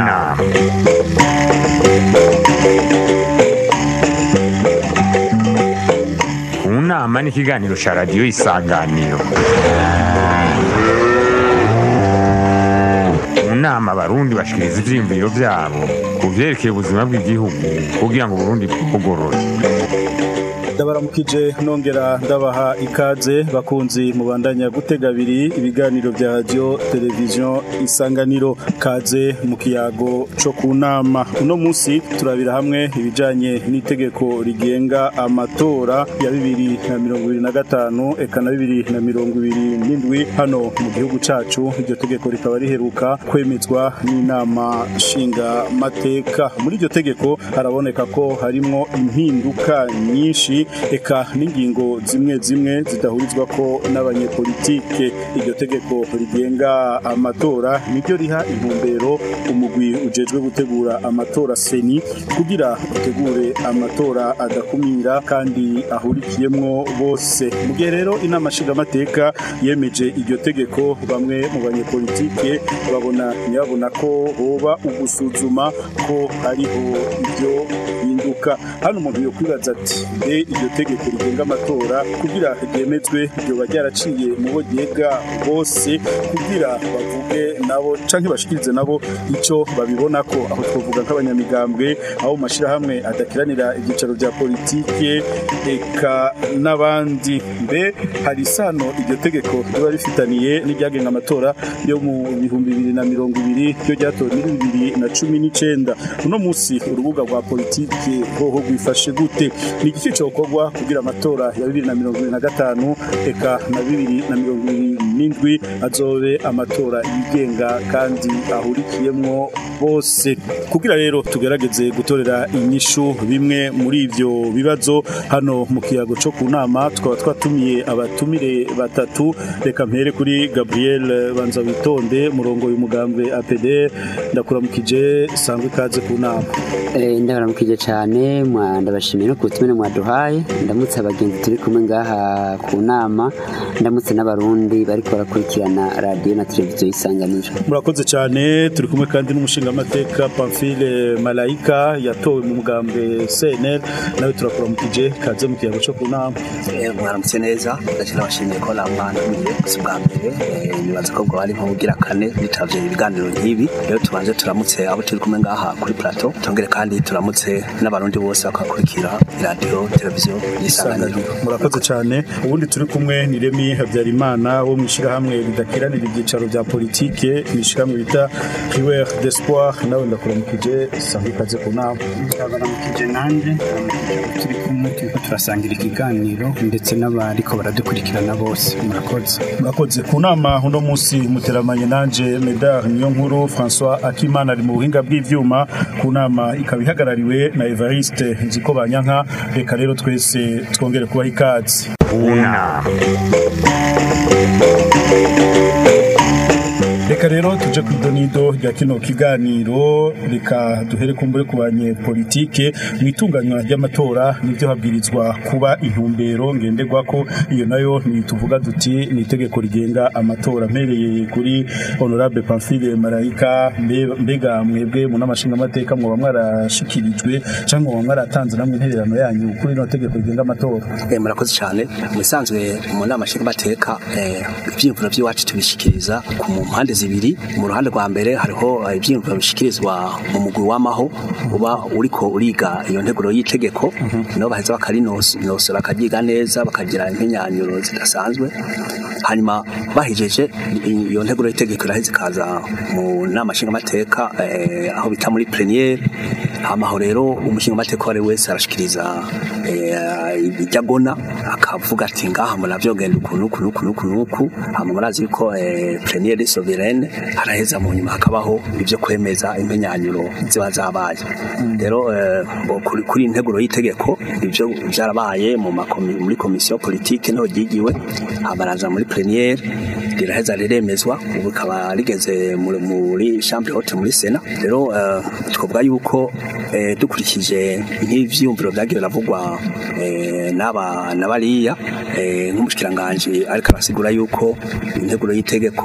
nama mu nama ni ikiganiro cya radiyo isanganiro mu nama abarundi bashikiriza ivyiyumviro vyabo ku vyerekeye ubuzima bw'igihugu kugira ngo uburundi bwugorore ndabaramukije nongera ndabaha ikaze bakunzi mubandanya gutega abiri ibiganiro vya radio televiziyo isanganiro kaze mu kiyago co ku nama uno musi turabira hamwe ibijanye n'itegeko rigenga amatora ya bibiri na mirongo ibiri na gatanu eka na bibiri na mirongo ibiri n'indwi hano mu gihugu cacu iryo tegeko rikaba riheruka kwemezwa n'inama nshinga mateka muri iryo tegeko haraboneka ko harimwo impinduka nyinshi eka n'ingingo zimwe zimwe zidahurizwa ko n'abanyepolitike iryo tegeko rigenga amatora niryo riha intumbero umugwi ujejwe gutegura amatora seni kugira utegure amatora adakumira kandi ahurikiyemwo bose mu gihe rero inama nshingamateka yemeje iryo tegeko bamwe mu banyepolitike babona ntibabona ko hoba ugusuzuma ko hariho ibyo hinduka hano umuntu yokwibaza ati mbe iryo tegeko rigenga amatora kugira ryemezwe ryoba ryaraciye mu bo ryega bose kugira bavuge nabo canke bashikirize nabo ico babibona ko aho twovuga nk'abanyamigambwe aho mu mashirahamwe adakiranira ibyicaro vya politike eka n'abandi mbe hari isano iryo tegeko riba rifitaniye n'iryagenga amatora yo mu bihumbi bibiri na mirongo ibiri ryo ryatowe muri bibiri na cumi n'icenda uno musi urubuga rwa politike hoho rwifashe gute ni igiki cokorwa kugira amatora ya bibiri na mirongo ibiri na gatanu eka na bibiri na mirongo ibiri n'indwi azobe amatora yigenga kandi ahurikiyemwo bose kugira rero tugerageze gutorera inyishu bimwe muri ivyo bibazo hano mu kiyago co ku nama tukaba twatumiye abatumire batatu reka mpere kuri Gabriel banza witonde murongo y'umugambwe APD ndakuramukije sangwe kaze ku nama Eh, ndabaramukije cyane mwa- ndabashimiye no kutumire mwaduhaye ndamutse abagenzi turi kumwe ngaha ku nama ndamutse n'abarundi bariko barakurikirana radiyo na televiziyo isanganiro murakoze cyane turi kumwe kandi n'umushingamateka Pamphile Malaika yatowe mu mugambwe CNL nawe turakuramukije kaze mu kiyago co ku nama Eh, mwaramutse neza ndakira abashimiye ko namwantumiye gusa ubwa mbere eh, nibaza ko bwo ari nko bugira kane bitavye ibiganiro nk'ibi rero tubanze turamutse abo turi kumwe ngaha kuri plateau tongere kandi turamutse n'abarundi bose bakakurikira iradiyo televiziyo y'isanganiro murakoze cyane ubundi turi kumwe ni Remy Habyarimana wo mu ishyirahamwe ridakiranira ibyicaro bya politike mu ishyirahamwe bita Riwer d'Espoir nawe ndakuramukije sangwe kaze ku nama baramukije nanjye turi kumwe turiko turasangira ikiganiro ndetse n'abariko baradukurikirana bose murakoze murakoze ku nama uno munsi muteramanye nanje Medard niyo nkuru François Akimana ari mu buhinga bw'ivyuma ku nama ikaba ihagarariwe na Evariste Nziko Banyanka reka rero twese twongere kubaha ikaze mu nama reka rero tuje ku idonido rya kino kiganiro reka duhere kumbure ku banyepolitike mu itunganywa ry'amatora nibyo habwirizwa kuba intumbero ngenderwako iyo nayo ntituvuga duti ni itegeko rigenga amatora mpereye kuri honorable Pamphile Marayika mbe- mbega mwebwe mu n'amashinga amateka mwoba mwarashikirijwe cyangwa mwoba mwaratanze namwe intererano yanyu kuri ino tegeko rigenga amatora Eh, murakoze cyane mu bisanzwe mu nama nshingamateka eh, ivyiyumviro by'iwacu tubishikiriza ku mu mpande zibiri mu ruhande rwa mbere hariho eh, ivyiyumviro bishikirizwa mu mugwi w'amaho uba uriko uriga iyo nteguro y'itegeko nabo baheza bakarinosora bakaryiga neza bakagira impenyanyuro zidasanzwe hanyuma bahijeje i- iyo nteguro y'itegeko iraheze ikaza mu nama nshingamateka eh, aho bita muri pleniyeri hamaho rero umushingamateka uwo ari we wese arashikiriza eh, ibyo agona akavuga ati ngaha muravyo genda ukuntu ukuntu ukuntu ukuntu uku hama murazi yuko eh, pleniyeri soberane haraheza mu nyuma hakabaho ibyo kwemeza impenyanyuro ziba zabaye rero eh, bo kuri kuri iyi nteguro y'itegeko ibyo byarabaye mu makomi- muri komisiyo politike niho ryigiwe hamaraza muri pleniyeri riraheza riremezwa ubu rikaba rigeze muri muri chambre haute muri sena rero eh, twavuga yuko eh, dukurikije nk'ivyumviro vyagiye biravugwa eh, n'aba n'abariya eh, nk'umushikiranganje ariko arasigura yuko integuro y'itegeko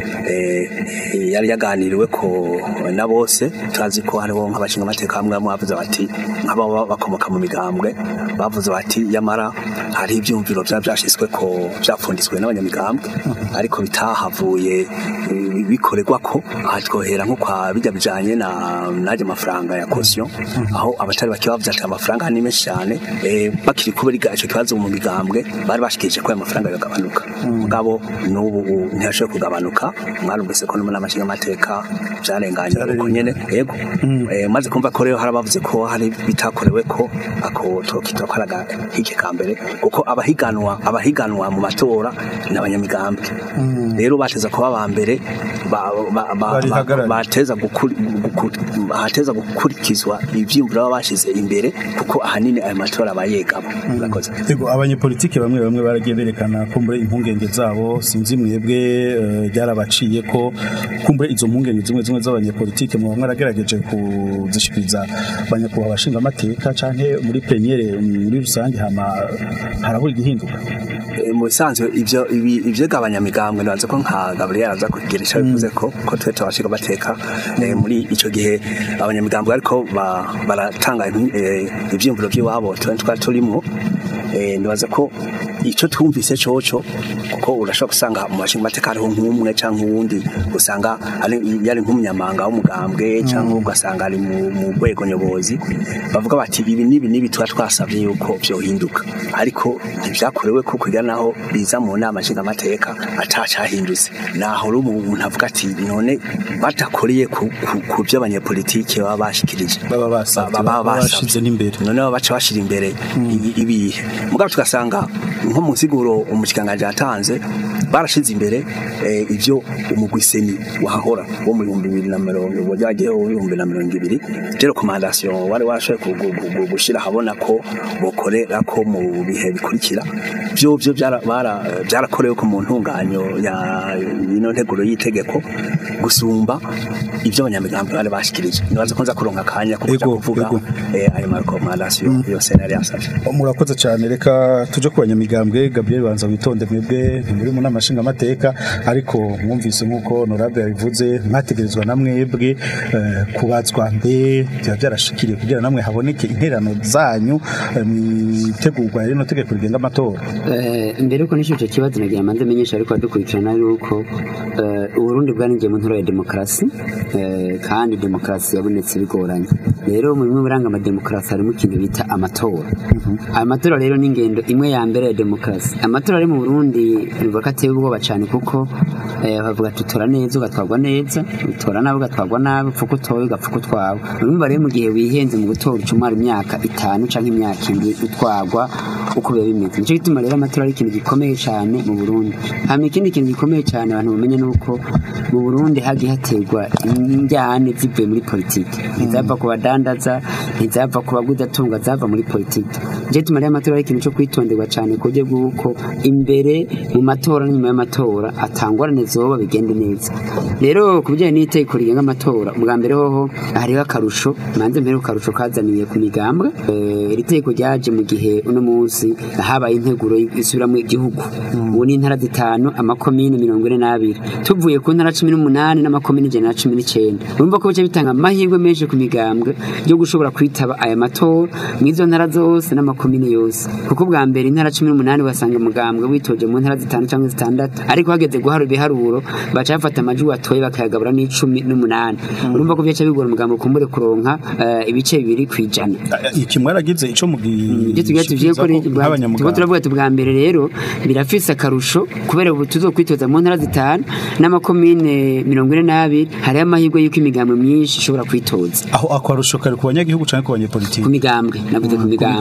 eh, yari yaganiriwe ko na bose turazi ko hariho nk'abashinga amateka bamwe bamwe bavuze bati nk'ababa bakomoka mu migambwe bavuze bati yamara hari ibyumviro byaba byashyizwe ko byapfunditswe n'abanyamigambwe ariko bitahavuye eh, bikorerwa ko aha twohera nko kwa bijya bijanye na naje amafaranga ya caution aho abatari bake bavuze ati amafaranga ni menshi cyane eh, bakiri kubera icyo kibazo mu migambwe bari bashikije ko ayo mafaranga yagabanuka mugabo n'ubu ntiyashoboye kugabanuka mwarumvise ko no muri amashinga amateka byarenganye uko nyene yego eh, maze kumva ko rero harabavuze ko hari bitakorewe ko ako tokita kwaraga hike kambere kuko abahiganwa abahiganwa mu matora n'abanyamigambwe rero bateza kuba ba mbere ba- ba- ba- Barihagarariye. ba- bateza gukuri- guku- bateza gukurikizwa ivyumviro baba bashize imbere kuko ahanini ayo matora abayegamo murakoze Ego abanyepolitike bamwe bamwe baragiye berekana kumbure impungenge zabo sinzi mwebwe eh, byarabaciye ko kumbure izo mpungenge zimwe zimwe z'abanyepolitike mu bamwe aragerageje kuzishikiriza abanyakubahwa abashinga amateka canke muri peniere muri rusange hama harabura igihinduka Eh, mu bisanzwe ivyo ibi- ivyo gabanyamigambwe ndaza ko nka Gabriel aza kugira ico bivuze ko ko twe tubashika bateka eh, muri ico gihe abanyamigambwe ariko ba- baratanga impi- eh, ivyiyumviro by'iwabo twe twari turimo eh, ndibaza ko ico twumvise coco kuko urashobora gusanga mu bashinga mateka hariho nk'umwe canke uwundi usanga ari yari nk'umunyamanga w'umugambwe canke ugasanga ari mu mu rwego nyobozi bavuga bati ibi nibi nibi tuba twasabye yuko vyohinduka ariko ntibyakorewe ko kugira naho biza mu nama nshingamateka atacahindutse naho rero umuntu avuga ati none badakoreye ku, ku, ku byo abanyepolitike baba bashikirije baba basavye Ba- baba baba basavye. bashize n'imbere none baba baca bashira imbere ibi- ibihe mugabo tugasanga nko mu nsiguro umushikanganje yatanze barashize imbere eh, ivyo umugwiseni wahahora wo mu bihumbi bibiri na mirongo wajagiyeho ibihumbi na mirongo ibiri je recommandation wari warashoboye ku- ku- ku- gushira habona ko bokorera ko mu bihe bikurikira byo byo byara- bara- byarakorewe ko mu ntunganyo ya ino nteguro y'itegeko gusumba ivyo abanyamigambi bari bashikirije nibaza ko nza kuronka akanya ko kuja Ego, kuvuga ego. eh, ayo marekomandasiyo yose nari yasabye murakoze cyane reka tuje ku banyamigambwe Gabriel banza witonde mwebwe ntimuri mu nama nshingamateka ariko mwumvise nk'uko honorable yabivuze mwategerezwa na mwebwe eh, kubazwa mbe byaba byarashikiriye kugira namwe haboneke interano zanyu eh, mwitegurwa rino tegeko rigenga amatora Eh, mbere yuko nisho icyo kibazo nagira manze menyesha ariko adukurikirana yuko eh, uburundi bwarinjiye mu ntura ya demokarasi eh, kandi demokarasi yabonetse bigoranye rero mu bimwe biranga amademokarasi harimo ikintu bita amatora ayo matora rero ni ingendo imwe ya mbere ya demokarasi amatora ari mu burundi bivuga ko ateye ubwoba cyane kuko eh, bavuga ati utora neza ugatwarwa neza utora nabi ugatwarwa nabi upfa uko utoye ugapfa uko utwawe urumva rero mu gihe wihenze mu gutora uca umara imyaka itanu cyangwa imyaka indwi utwarwa uko biba bimeze nicyo gituma rero amatora ari ikintu gikomeye cyane mu burundi hama ikindi kintu gikomeye cyane abantu bamenye ni uko mu burundi hagiye haterwa injyane zivuye muri politiki ntizava ku badandaza ntizava ku bagudatunga zava muri politiki nicyo gituma rero amatora ari ikintu cyo kwitonderwa cyane ku buryo bw'uko imbere mu matora n'inyuma y'amatora atangwarane zoba bigende neza rero ku bijyanye n'itegeko rigenga amatora ubwa mbere hoho hariho akarusho manze mbere ku karusho kazaniye ku migambwe Eh, iri tegeko ryaje mu gihe uno munsi habaye integuro isubiramo igihugu ubu ni intara zitanu amakomine mirongo ine n'abiri tuvuye ku ntara cumi n'umunani n'amakomine ijana na cumi n'icyenda urumva ko bica bitanga amahirwe menshi ku migambwe yo gushobora kwitaba aya matora mu izo ntara zose n'amakomine yose kuko bwa mbere intara cumi n'umunani wasanga umugambwe witoje mu ntara zitanu cyangwa zitandatu ariko hageze guharura ibiharuro baca bafata amajwi watoye bakayagabura n'icumi n'umunani urumva ko byaca bigora umugambi kumbure kuronka eh, ibice bibiri ku ijana iki mwaragize ico ibyo tugira tuvuye ko tuba nk'abanyamugambwe turavuga ati bwa mbere rero birafise akarusho kubera ubu tuzokwitoza mu ntara zitanu n'amakomine mirongo ine n'abiri hariho amahirwe y'uko imigambwe myinshi ishobora kwitoza aho akwarusho kari ku banyagihugu canke ku banyepolitiki ku migambwe navuze ku ku migambwe migambwe. Mm.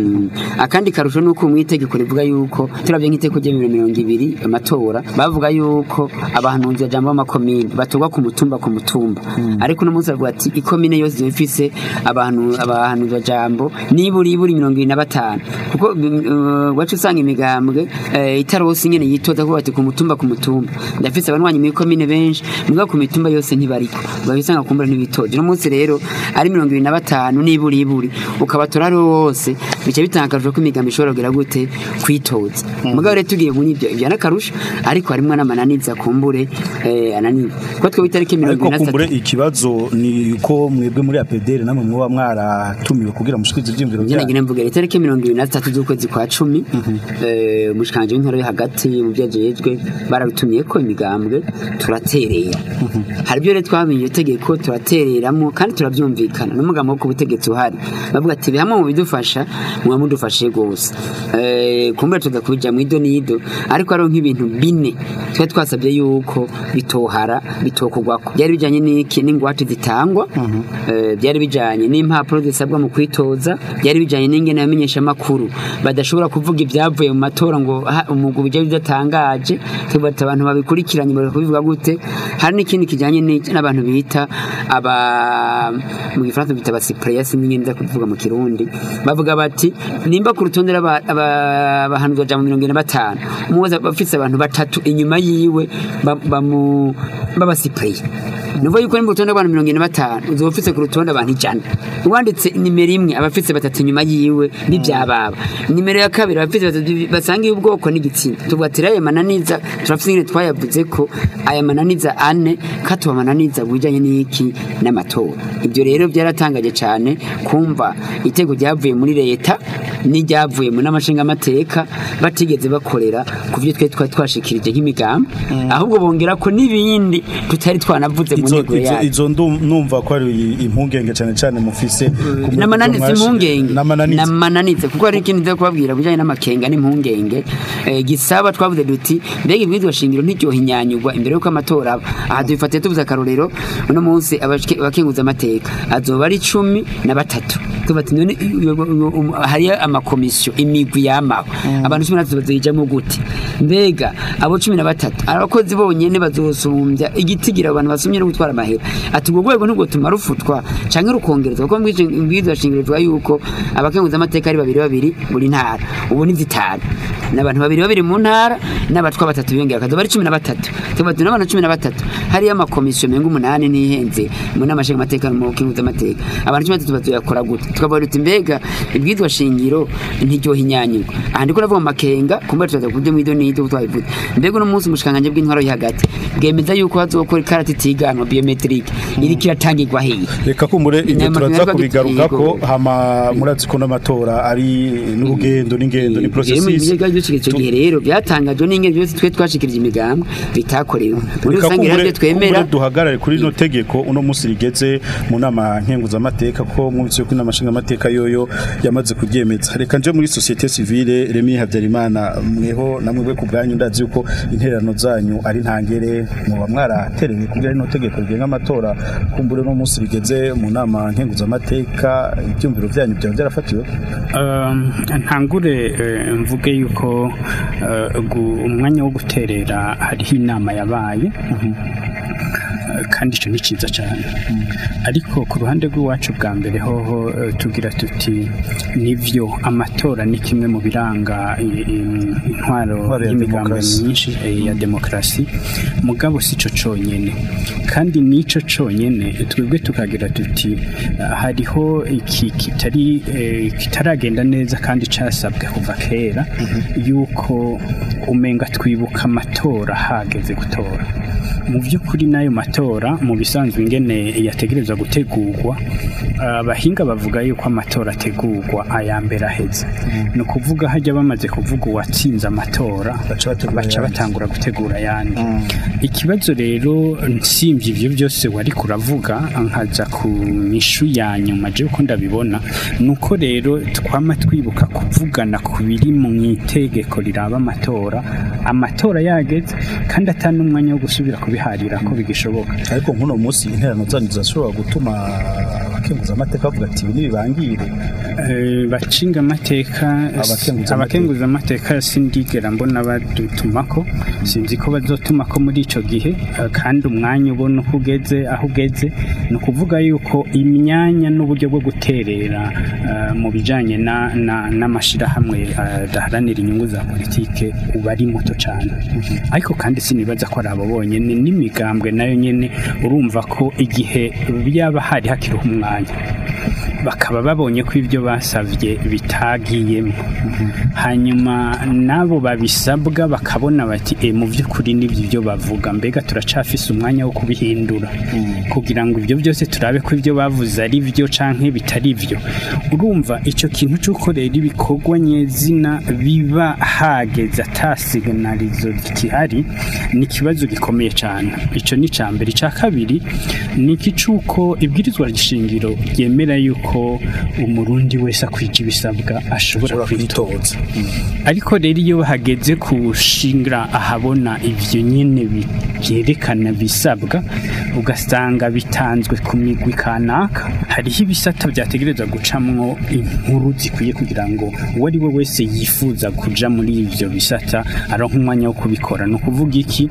Mm. akandi karusho nuko mu itegeko rivuga yuko turavye nk'iteko rya bibiri na mirongo ibiri amatora bavuga yuko abahanuzi bajambo b'amakomine batorwa ku mutumba ku mutumba ariko uno munsi bavuga ati ikomine yose izoba ifise abantu abahanuzi bajambo nibura ibura mirongo ibiri na batanu kuko uh, wacu usanga imigambwe eh, itarosi nyene yitoza kuba ati ku mutumba ku mutumba ndafise abanywanyi mu ikomine benshi mugabo ku mitumba yose ntibariko babisanga kumbura ntibitoje uno munsi rero ari mirongo ibiri na batanu nibura iburi ukabatora ari wose bica bitangaje ko imigambi ishobora kugira gute kwitoza mugabo rero tugiye muri ibyo ibyo n'akarusho ariko harimwo n'amananiza kumbure eh, ananiza kuko twebwe itariki mirongo ariko ibiri na kumbure zitatu ikibazo ni ko mwebwe muri APDR namwe muba mwaratumiwe kugira mushikirize ivyumviro njye byanyu nagira mvuga itariki mirongo ibiri na zitatu z'ukwezi kwa cumi eh, umushikanje w'intara yo hagati mu byo ajejwe barabitumye ko imigambwe turaterera hari ibyo rero twamenye iyo tegeko turatereramo kandi turabyumvikana n'umugambi wo ku butegetsi uhari bavuga ati hamwe mu bidufasha muba mudufashe rwose Eh, kumbura tuza kubija mu ido n'ido ariko hariho nk'ibintu bine twari twasabye yuko bitohara bitokugwako byari bijanye n'iki n'ingwate zitangwa eh, byari bijanye n'impapuro zisabwa mu kwitoza byari bijanye n'ingene abamenyesha amakuru badashobora kuvuga ibyavuye mu matora ngo ha- umugwi bijya bidatangaje tubata abantu babikurikiranye bari kubivuga gute hari n'ikindi kijanye n'iki- n'abantu bita aba mu gifaransa bita abasipreya sinzi nza kuvuga mu kirundi bavuga bati nimba ku rutonde rw'aba- aba- abahanuzi baja mu mirongo ine na batanu umuwoza bafise abantu batatu inyuma yiwe ba- bamu- b'abasipreya nuvuga yuko ni mu rutonde rw'abantu mirongo ine na batanu uzoba ufise ku rutonde abantu ijana uwanditse nimero imwe aba afise batatu inyuma yiwe n'ivyababa nimero ya kabiri aba afise batatu basangiye ubwoko n'igitsina tuvuga ati rero aya mananiza turafise ingene twayavuze ko aya mananiza ane katuba amananiza bijanye n'iki n'amatora ibyo rero byaratangaje cyane kumva itego ryavuye muri leta n'iryavuye mu n'amashingamateka batigeze bakorera ku byo twe twari twashikirije nk'imigambi ahubwo bongera ko n'ibindi tutari twanavuze mu izo ntego izo- yayo izo ndu- numva ko ari impungenge cyane cyane mufise ku buryo namananiza mwashi- impungenge n'amananiza namananiza kuko hari ikindi nza kubabwira bijanye n'amakenga n'impungenge eh, gisaba twavuze duti mbega ibwirizwa shingiro ntiryoha inyanyugwa imbere y'uko amatora aba aha dubifatiye tuvuze akarorero uno munsi abashike- abakenguza amateka azoba ari cumi na batatu tubati none iyo- iyo- um- hariyo amakomisiyo imigwi yamaho abantu cumi na batatu bazoyijamo gute mbega abo cumi na batatu abakozi bonyene bazosumbya igitigira abantu basumye no gutwara amahera ati urwo rwego ntirwotuma rufutwa canke rukongerezwa kuko mbwirizwa shingiro rivuga yuko abakenguza amateka ari babiri babiri buri ntara ubu ni zitanu n'abantu babiri babiri mu ntara n'abatwa batatu biyongera akazoba ari cumi na batatu tubati n'abantu cumi na batatu hariyo amakomisiyo menga umunani n'ihenze mu nama nshingamateka no mu kenguza amateka abantu cumi na batatu bazoyakora gute tukavuga duti mbega ibwirizwa shingiro ntiryoha inyanyirwa aha ndiko navuga mu makenga kumbe turaza kubyo mu ido n'ido twabivuze mbega uno munsi umushikanganje bw'intwaro yo hagati bwemeza yuko hazokora ikarata itiganwa biometrique iriko iratangirwa hehe reka kumbure ibyo Inama turaza tunyarwa kubigaruka ko gitego. hama murazi ko n'amatora ari n'urugendo n'ingendo ni processes icyo gihe rero byatangajwe n'ingendo byose twe twashikirije imigambi bitakorewe muri Reka rusange rero kumbure- ibyo twemera kumbure duhagarare kuri rino tegeko uno munsi rigeze mu nama nkenguzamateka ko mwumvise ko inama nshingamateka yoyo yamaze kuryemeza reka nje muri societe civile Remy Habyarimana mweho namwe bwe ku bwanyu ndazi yuko intererano zanyu ari ntangere muba mwaratereye kugira rino tegeko rigenga amatora kumbure uno munsi rigeze mu nama nkenguzamateka ibyumviro byanyu byaba byarafatiwe Um, ntangure eh, mvuge yuko eh, gu- umwanya wo guterera hariho inama yabaye Eh, kandi icyo ni cyiza cyane ariko ku ruhande rw'iwacu bwa mbere hoho eh, tugira tuti nibyo amatora ni kimwe mu biranga i- i- intwaro Intwaro ya y'imigambi demokarasi. myinshi eh, ya demokarasi mugabo si cyo cyonyine kandi n'icyo cyonyine twebwe tukagira tuti ah, hariho iki kitari eh, kitaragenda neza kandi cyasabwe kuva kera yuko umenga twibuka amatora hageze gutora mu by'ukuri n'ayo matora mu bisanzwe ingene yategerezwa gutegurwa abahinga bavuga yuko amatora ategurwa aya mbere aheze ni ukuvuga hajya bamaze kuvuga uwatsinze amatora Baca bategura baca ayandi. batangura gutegura ayandi ikibazo rero nsimbye ibyo byose wari kuravuga nkaza ku mishu ya nyuma je uko ndabibona ni uko rero twama twibuka kuvugana ku biri mu itegeko riraba amatora amatora yageze kandi atari n'umwanya wo gusubira kubiharira ko bigishoboka ariko nk'uno munsi intererano zanyu zirashobora gutuma abakenguza amateka bavuga ati ibi nibibangire Eh, bacinga amateka Abakenguza abakenguza amateka sindigera mbona badutumako sinzi ko bazotumako muri ico gihe eh, kandi umwanya ubona uko ugeze aho ugeze ni ukuvuga yuko imyanya n'uburyo bwo guterera eh, mu bijanye na- na- n'amashirahamwe eh, adaharanira inyungu za politike uba ari muto cane ariko kandi sinibaza ko ari abo bonyene n'imigambwe nayo nyene urumva ko igihe byaba hari hakiriho umwanya bakaba babonye ko ibyo basavye bitagiyemo hanyuma nabo babisabwa bakabona bati e mu by'ukuri n'ibyo ibyo bavuga mbega turacafise umwanya wo kubihindura kugira ngo ibyo byose turabe ko ibyo bavuze ari byo canke bitari byo urumva icyo kintu cy'uko rero ibikorwa nyezina biba hageze atasignalizo gihari ni ikibazo gikomeye cyane icyo ni icya mbere icya kabiri ni iki cy'uko ibwirizwa shingiro ryemera yuko umurundi wese akwija ibisabwa ashobora ushobora kwitoza kwitoza ariko rero iyo hageze gushingira ahabona ibyo nyine byerekana bisabwa ugasanga bitanzwe ku migwi kanaka hariho ibisata byategerezwa gucamwo inkuru zikwiye kugira ngo uwo ari we wese yifuza kuja muri ibyo bisata aronka umwanya wo kubikora ni ukuvuga iki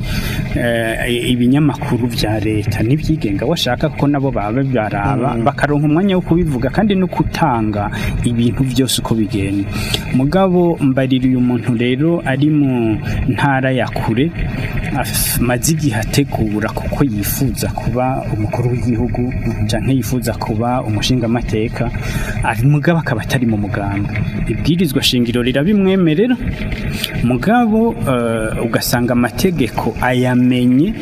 Eh, ibinyamakuru bya leta n'ibyigenga washaka ko nabo baba baraba bakaronka umwanya wo kubivuga kandi no gutanga ibintu byose uko bigenda mugabo mbarira uyu muntu rero ari mu ntara ya kure amaze igihe ategura kuko yifuza kuba umukuru w'igihugu cyangwa yifuza kuba umushingamateka ari mugabo akaba atari mu muganga ibwirizwa shingiro rirabimwemerera mugabo eh, ugasanga amategeko ayamenye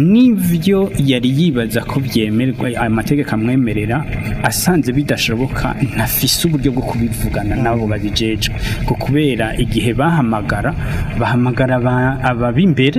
n'ibyo yari yibaza ko byemerwa aya mategeko amwemerera asanze bidashoboka ntafise uburyo bwo kubivugana nabo babijejwe ko kubera igihe bahamagara bahamagara aba- abab'imbere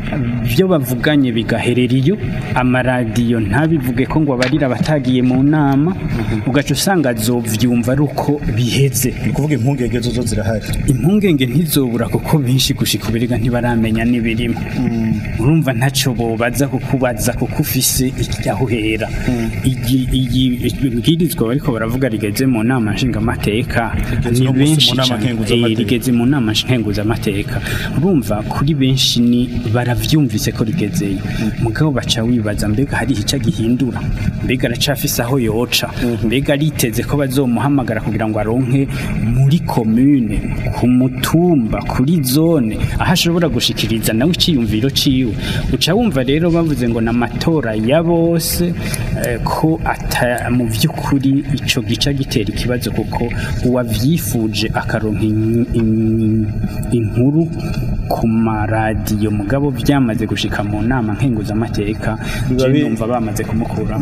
byo bavuganye bigaherera iyo amaradiyo ntabivuge ko ngo abarira abatagiye mu nama ugaca usanga azovyumva ari uko biheze ni ukuvuga impungenge zo zo zirahari impungenge ntizobura kuko benshi gushika ubiriga ntibaramenya n'ibirimo urumva ntacyo bobaza kukubaza kuko ufise aho uhera Igi- iyi bwirizwa bariko baravuga rigeze mu nama nshingamateka Rigeze ni no munsi benshi mu nama cane. nkenguzamateka. Eh, rigeze mu nama nkenguzamateka urumva kuri benshi ni baravyumvise ko rigezeyo mugabo baca wibaza mbega hari ica gihindura mbega aracafise aho yoca mbega ariteze ko bazomuhamagara kugira ngo aronke muri komune ku mutumba kuri zone aho ashobora gushikiriza nawe iciyumviro ciwe uca wumva rero bavuze ngo n'amatora ya bose eh, ko ata mu by'ukuri ico gica gitera ikibazo kuko uwavyifuje akaronka in- in- inkuru ku maradiyo mugabo byamaze gushika mu nama nkenguzamateka Biba je bi- numva bamaze kumukura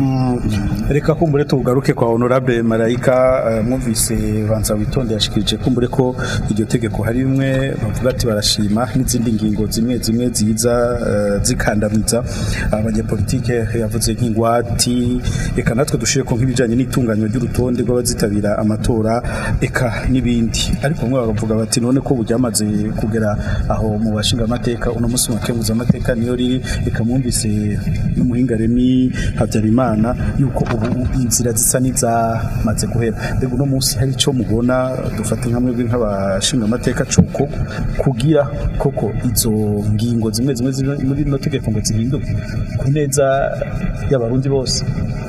reka kumbure tugaruke kwa honorable marayika eh, mwumvise banza witonde yashikirije kumbure ko iryo tegeko hari bimwe bavuga ati barashima n'izindi ngingo zimwe zimwe ziza eh, zikandamiza abanyepolitike yavuze nk'ingwati eka natwe dushire ko nk'ibijanye n'itunganywa ry'urutonde rw'abazitabira amatora eka n'ibindi ariko bamwe bakavuga bati none ko buryamaze kugera aho mu bashinga amateka uno munsi mu bakenguza amateka niyo riri reka mwumvise n'umuhinga Remy Habyarimana yuko ubu inzira zisa n'izamaze guhera mbega uno munsi hari icyo mubona dufate nka mwebwe nk'abashinga amateka coko kugira koko izo ngingo zimwe zimwe ziri muri rino tegeko ngo zihinduke ku neza y'abarundi bose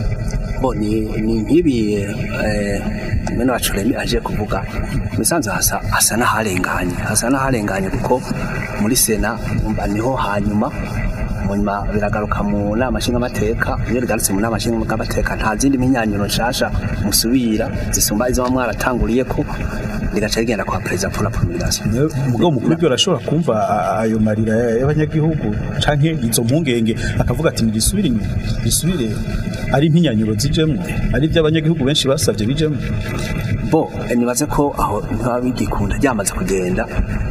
bo ni ni nk'ibi eh, mwene wacu Remy aje kuvuga misanze hasa hasa n'aharenganye hasa n'aharenganye kuko muri sena umva niho hanyuma munyuma biragaruka mu nama nshingamateka iyo rigarutse mu nama nshingamateka nta zindi mpinyanyuro nshasha musubira zisumba izo mwaratanguriye ko rigaca rigenda kwa perezida pour la promulgation umugabo mukuru ibyo arashobora kumva a- ayo marira y'abanyagihugu canke izo mpungenge akavuga ati nigisubire inyuma gisubire ari impinyanyuro zijemwo ari ibyo abanyagihugu benshi basabye bijemwo bo eh, nibaze ko aho ntibaba bigikunda ryamaze kugenda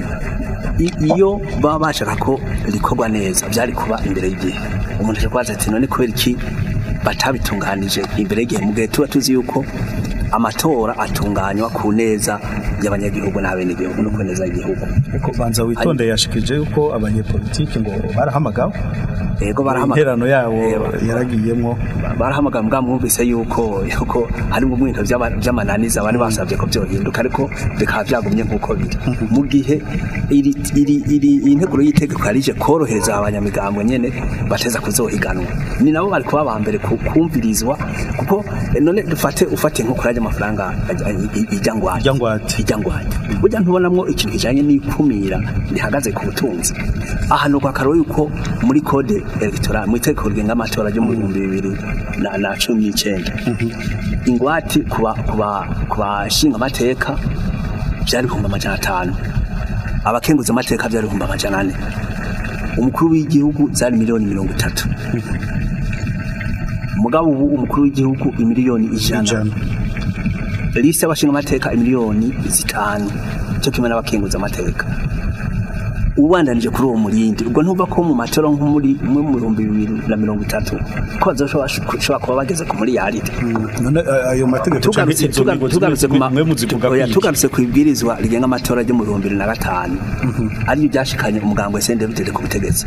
I- iyo baba bashaka ko rikorwa neza byari kuba imbere y'igihe umuntu ashobora kubaza ati none kubera iki batabitunganije imbere y'igihe mu gihe tuba tuzi yuko amatora atunganywa ku neza y'abanyagihugu n'abenegihugu no ku neza y'igihugu ariko banza witonde yashikirije yuko abanyepolitike ngo barahamagawe yego barahamagara interano yabo Eh, yaragiyemwo barahamagara mbwa mwumvise yuko yuko hari mu bintu by'ama- by'amananiza bari basabye ko byohinduka ariko bikaba byagumye nk'uko biri mu gihe iri iri iri iyi nteguro y'itegeko yarije korohereza abanyamigambwe nyene bateza kuzohiganwa ni nabo bari kuba ba mbere ku- kumvirizwa kuko eh, none dufate ufate nko kuri amafaranga ijya ngwate Ijya ngwate. ijya ngwate burya ntubonamwo ikintu kijanye n'ikumira rihagaze ku butunzi ahantu kwa karo yuko muri code electoral mu itegeko rigenga amatora ryo mu bihumbi bibiri na, na cumi n'icyenda ingwati kuba kuba kubashinga amateka byari ibihumbi amajana atanu abakenguza amateka byari ibihumbi amajana ane umukuru w'igihugu zari miliyoni mirongo itatu mugabo ubu umukuru w'igihugu imiliyoni ijana ijana liste y'abashinga amateka imiliyoni zitanu cyo kimwe n'abakenguza amateka ubandanije kuri uwo murindi ubwo ntuva ko mu matora nko muri umwe mu bihumbi bibiri na mirongo itatu ko bazoshobora kuba bageze ku miliyaridi none a- ayo mategeko canke tugarutse izo tuga- ngingo tugarutse ku ma- mwe muzivuga oya, kwiki? tugarutse ku ibwirizwa rigenga amatora ryo mu bihumbi bibiri na gatanu aribyo byashikanye umuganga wa SNDFDD ku butegetsi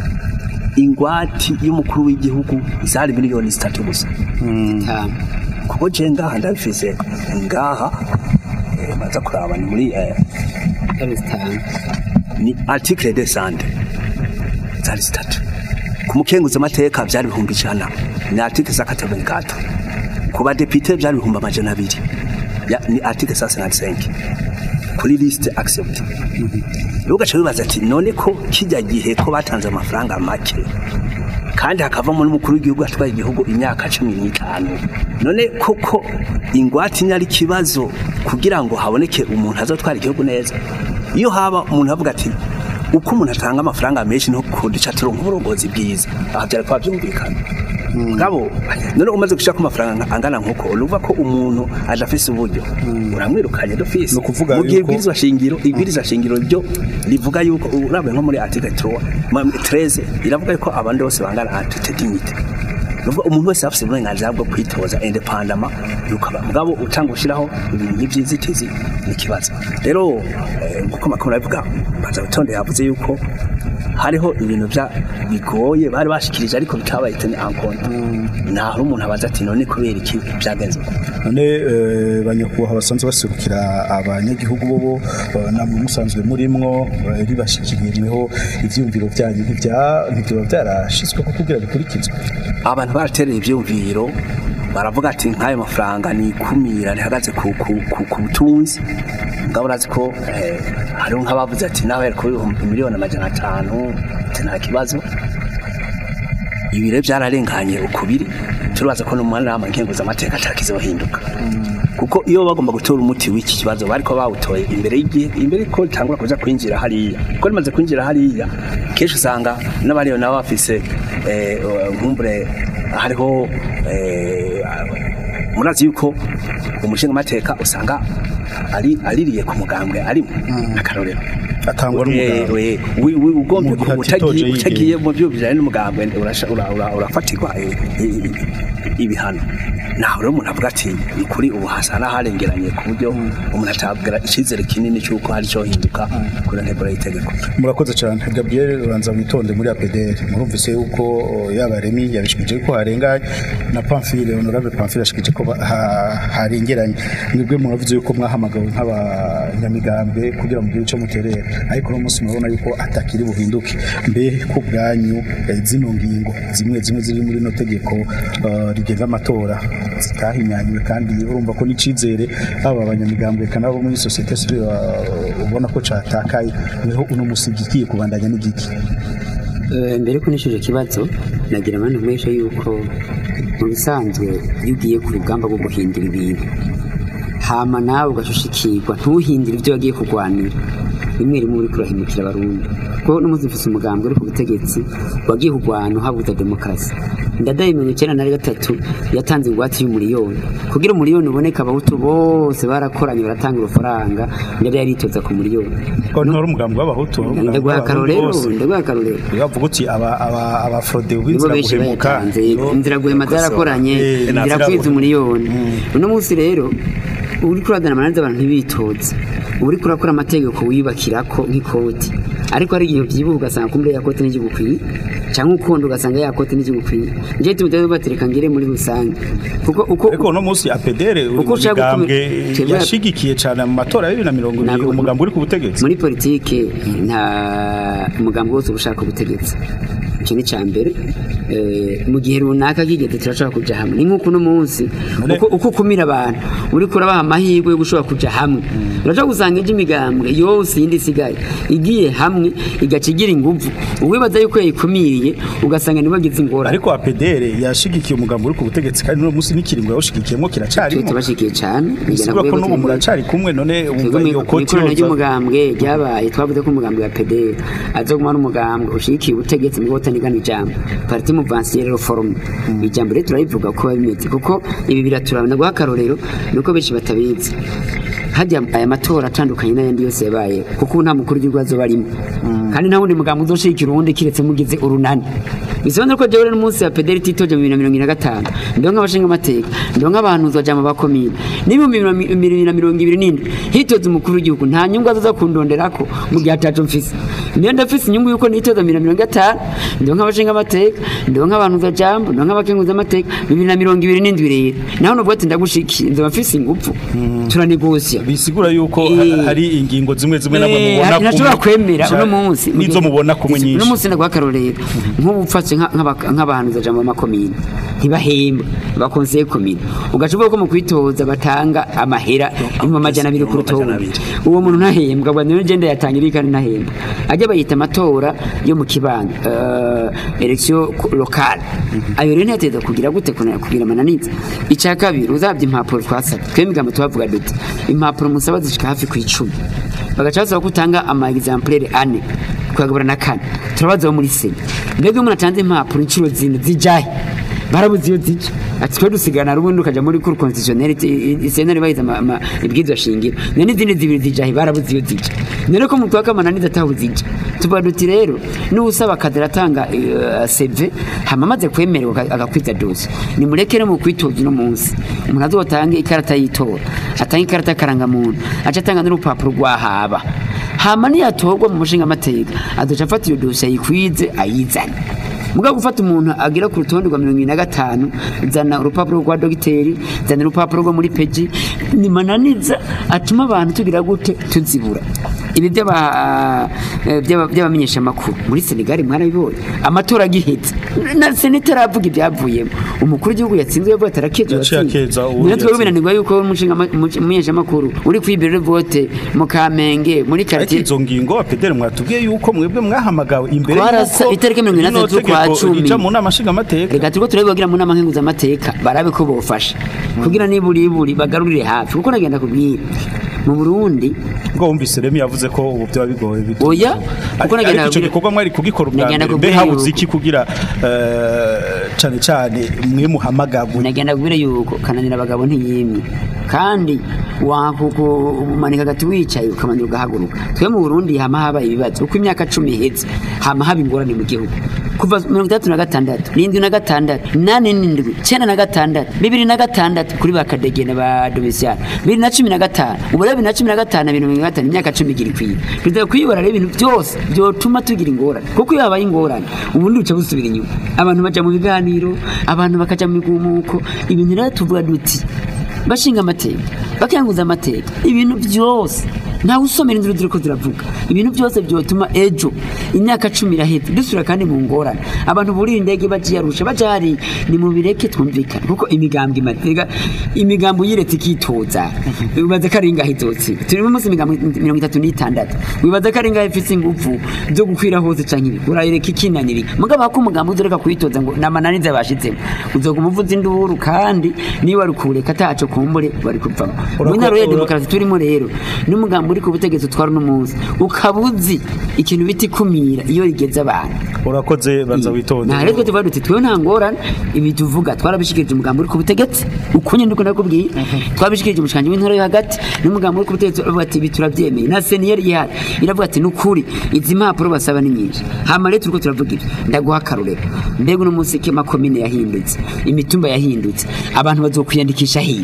ingwati y'umukuru w'igihugu zari miliyoni zitatu gusa Tanu. kuko je ngaha ndabifise ngaha eh, maza kuraba ni muri eh, Zari zitanu. ni article de sante zari zitatu ku mukenguzi amateka byari ibihumbi ijana ni article za katabeni kato ku badepite byari ibihumbi amajana abiri Ya- ni article sa senati senke kuri liste accept rero ugaca wibaza ati none ko kijya gihe ko batanze amafaranga make kandi hakavamo n'umukuru w'igihugu atwaye igihugu imyaka cumi n'itanu none koko ingwate ni ari ikibazo kugira ngo haboneke umuntu azatwara igihugu neza iyo haba umuntu avuga ati uko umuntu atanga amafaranga menshi no kuduca turonka uburongozi bwiza aha byari kuba byumvikana ngabo none umaze gushaka amafaranga angana nkuko uruva ko umuntu aje afise uburyo uramwirukanye dufise Ni ukuvuga mu gihe yuko- ibwirizwa shingiro ibwirizwa shingiro ryo rivuga yuko urabe nko muri article 3 ma- 13 iravuga yuko abandi bose bangana entité dignité Nuvuga umuntu wese afite uburenganzira bwo kwitoza independama yukaba mugabo utanga ushiraho ibintu by'inzitizi ni kibazo rero eh, nkuko makuru avuga baza gutonde yavuze yuko hariho ibintu bya bigoye bari bashikirije ariko bitabaye tene encontre naho umuntu abaza ati none kubera iki byagenze uko none eh, banyakubahwa basanzwe baserukira abanyagihugu bobo eh, namwe musanzwe murimwo eh, ribashikiriyeho ivyumviro byanyu ntibya- ntibyoba byarashizwe ko kugira bikurikizwe abantu baratereye ibyumviro baravuga ati nk'ayo mafaranga ni ikumira rihagaze ku, ku, ku, ku butunzi ngabo urazi ko eh, hariho nk'abavuze ati nawe yari kuri ibihumbi miliyoni amajana atanu ati nta kibazo ibi rero byararenganye ukubiri turibaza ko no mu nama nkenguzamateka atakizohinduka kuko iyo bagomba gutora umuti w'iki kibazo bariko bawutoye imbere y'igihe imbere ko ritangura kuza kwinjira hariya ko rimaze kwinjira hariya kenshi usanga n'abariyo nabo bafise eh, nkumbure hariho eh, murazi yuko umushinga amateka usanga ari aririye ku mugambwe arimo akarorero atangwa n'umuganga ugomba Mu gihe atitoje utagiye yigenga. utagiye mu byo bijyanye n'umugambwe urasha- ura- ura- urafatirwa i- i- ibihano naho rero umuntu avuga ati ni kuri ubu hasa n'aharengeranye ku buryo umuntu atabwira icyizere kinini cy'uko hari cyo hinduka kuri ntego y'itegeko murakoze cyane gabriel ubanza witonde muri apdr murumvise yuko o, yaba remi yabishikije ko harenganye na pamphile honorable pamphile ashikije ko ba- ha- harengeranye mwebwe muravuze yuko mwahamagawe nk'abanyamigambwe kugira mugire icyo muterera ariko uno munsi murabona yuko atakiri buhinduke mbe ku bwanyu eh, zino ngingo zimwe zimwe ziri muri no tegeko eh, rigenga amatora zitahinyanywe kandi urumva ko n'icizere aba abanyamigambwe kandi abo muri sosiyete sivile uh, ubona ko catakaye niho uno musigi igiye kubandanya n'igiki Eh, mbere ko nishyuje ikibazo nagira abandi mweshe yuko mu bisanzwe iyo ugiye ku rugamba rwo guhindura ibintu hama nawe ugashushikirwa ntuhindire ibyo wagiye kurwanira rimwe rimwe uri kurahimukira abarundi kuko n'umunsi mfise umugambi uri ku butegetsi wagiye kurwana uhabuza demokarasi ndadaye mirongo icyenda na gatatu yatanze ingwate y'umuriyoni kugira umuriyoni uboneke abahutu bose barakoranye baratanga urufaranga ndadaye yaritoza ku muriyoni ko ntari umugambi w'abahutu wari umugambi ndaguha w'abarundi akarorero bose. ndaguha akarorero bavuga uti aba aba abafrode nibo b'inzira benshi guhemuka bayatanze nibo- inzira guhema zarakoranye Eh, inzira nazirabona. kwiza umuriyoni uno munsi rero uri kuradana amananiza abantu ntibitoze uba uri kurakora amategeko wiyubakirako nk'ikoti ariko hari igihe ubyibuha ugasanga kumbure ya kote n'igihugu ukwiye cyangwa ukunda ugasanga yakote n'ikigukwiye njye tumuteze batereka ngire muri rusange kuko uko ariko uno munsi apedere uri Uko mu ushaka migambwe gukumi- Twebwe- yashigikiye cyane mu matora ya bibiri na mirongo ibiri Ntabwo- umugambi uri ku butegetsi muri politike nta umugambi wose uba ushaka ubutegetsi icyo ni icya mbere Eh, mu gihe runaka kigeze turashobora kujya hamwe ni nk'uko uno munsi None- uko uko ukumira abantu uri kurabaha amahirwe yo gushobora kujya hamwe urashobora gusanga ijya imigambwe yose yindi isigaye igiye hamwe igaca igira ingufu uwibaza yuko yayikumiriye ugasanga nibo agize ingorane ariko apedere yashigikiye umugambi uri ku butegetsi kandi uno munsi n'ikiringo yawushigikiyemo twe kiracarimo tubashikiye cyane bisigura ko n'ubu muracari kumwe none wumva iyo koti ikorana yoza ry'umugambwe ryabaye twavuze ko umugambwe wa PDR aza guma n'umugambwe ushigikiye ubutegetsi mu botanigana ijambo parti muvansiyere reforme ijambo rero turayivuga ko biba bimeze kuko ibi biraturabona guha akarorero nuko benshi batabizi hajya aya matora atandukanye n'ayandi yose yabaye kuko ubu nta mukuru w'igihugu azoba arimo kandi nta wundi mugambi uzoshigikira uwundi kiretse mugize urunani bisobanura ko jewe n'umunsi wa pederi titoje mu bibiri na mirongo ine na gatanu ndiho nk'abashinga amateka ndiho nk'abantu uzoja mu bakomine n'ibihumbi bibiri na mirongo ibiri n'indwi hitoza umukuru w'igihugu nta nyungu azoza kundonderako mu gihe ataco mfise niyo ndafise inyungu yuko nitoza bibiri na mirongo itanu ndiho nk'abashinga amateka ndiho nk'abantu uzajambo ndiho nk'abakenguza amateka bibiri na mirongo ibiri n'indwi rero naho nuvuga ati ndagushikiye nzoba mfise ingufu turanegosya bisigura yuko Eh. hari ingingo zimwe zimwe namwe Eh, mubona ntashobora kwemera Ca- uno munsi nizo mubona kumwe uno nyinshi munsi ndaguha akarorero nk'ubu ufashe nka- nk'aba- nk'abahanuza jambo b'amakomine ntibahemba bakonseye komine ugaca uvuga ko mu kwitoza batanga amahera ibihumbi amajana abiri ku rutonde Amajana abiri. uwo muntu ntahembwa ngo niyo ngenda yatangira kandi ntahembwa ajya bayita amatora yo mu kibanza uh, election locale ayo rero ntiyateza kugira gute kuna- kugira amananiza icya kabiri uzabye impapuro twasabye twe imigambo tubavuga duti impapuro musaba zishika hafi ku icumi bagaca basaba ko utanga ama exemplaire ane kuyagabura na kane turabaza bo muri sena mbega iyo umuntu atanze impapuro inshuro zine zijahe barabuze iyo zija ati twe dusigana rubundi ukaja muri cour constitutionnelle isena ribahiza ibwirizwa shingiro none n'izindi zibiri zijahe barabuze iyo zija none ko mutwe w'akamananiza ataho zija tuvuga duti rero n'usaba akazi aratanga eh, CV hama amaze kwemererwa aka- agakwiza dose nimureke no mu kwitoza uno munsi umuntu azotange ikarata y'itora atange ikarata y'akarangamuntu aca atanga n'urupapuro rwahaba hama niyatorwa mu mushinga amateka azoca afata iyo dosiye ayikwize ayizane mugabo gufata umuntu agira ku rutonde rwa mirongo ibiri na gatanu zana urupapuro rwa dogiteri zana urupapuro rwo muri peji ni mananiza atuma abantu tugira gute tuzibura ibi by'aba- eh, by'aba- by'abamenyeshamakuru muri senegali mwarabibonye amatora agihetse na senete aravuga ibyavuyemo umukuru w'igihugu yatsinzwe yavuga ati arakeza Yaciye akeza uwo niyo twebwe yatsinze. binanirwa yuko umushinga ama- umu- umumenyeshamakuru uri kwibirira vote mu kamenge muri ariko quartier izo ngingo apedere mwatubwiye yuko mwebwe mwahamagawe imbere Twarasa yuko itariki mirongo rino itandatu z'ukwa tegeko cumi. rija mu nama nshingamateka reka turiko turabibagira mu nama nkenguzamateka barabe ko bofasha kugira niburiburi bagarurire hafi kuko nagenda kubwira mu burundi ubwo wumvise remi yavuze ko ubu byaba bigoye bito oya kuko nagenda ariko icyo kubwira- gikorwa mwari kugikora ubwa Nagenda mbere mbe kubwira habuze yuko- iki kugira eh, cane cane mwe muhamagagwe nagenda kubwira yuko kananira abagabo ntiyimye kandi wakumanika agati wicaye ukamanira ugahaguruka twe mu burundi hama haba ibibazo uko imyaka cumi iheze hama haba ingorane mu gihugu kuva mirongo itandatu na gatandatu n'indwi na gatandatu nane n'indwi cyenda na gatandatu bibiri na gatandatu kuri ba kadegene ba domisiyani bibiri na cumi na gatanu ubu rero bibiri na cumi na gatanu na mirongo gatanu imyaka cumi igira ikwiye perezida kwiyobora rero ibintu byose byotuma tugira ingorane kuko iyo habaye ingorane ubundi buca busubira inyuma abantu baja mu biganiro abantu bakaja mu migumuko ibintu rero tuvuga duti bashinga amateka bakanguza amateka ibintu byose ntawe usomera inzira ziriko ziravuga ibintu byose byotuma ejo imyaka cumi iraheze dusubira kandi mu ngorane abantu burira indege bagiye arusha baja hari ni mu bireke twumvikane kuko imigambi imatega imigambi uyiretse ikitoza wibaza ko ari ingahe izotsinda turi mu munsi imigambi mirongo itatu n'itandatu wibaza ko ari ingahe ifise ingufu zo gukwira hose canke ibi urayireka ikinanirika mugabo hako umugambi uzoreka kuyitoza ngo namananiza bashizemo uzoguma uvuza induru kandi niba wari kuwureka ataco kumbure bari kuvamo mu Urako- ntara ya ura- demokarasi turimo rero n'umugambi uri ku butegetsi utwara uno munsi ukaba uzi ikintu bita ikumira iyo rigeze abantu urakoze banza witonde nta rero twe tuvuga duti twewe nta ngorane ibi tuvuga twarabishikirije umugambi uri ku butegetsi uko nyine ndiko ndakubwiye twabishikirije umushikanje w'intara yo hagati n'umugambi uri ku butegetsi uravuga ati ibi turabyemeye na seniyeri ihari iravuga ati nukuri izi mpapuro basaba ni nyinshi hama rero turiko turavuga ibi ndaguha akarorero mbega uno munsi ko amakomine yahindutse imitumba yahindutse abantu bazokwiyandikisha hiwe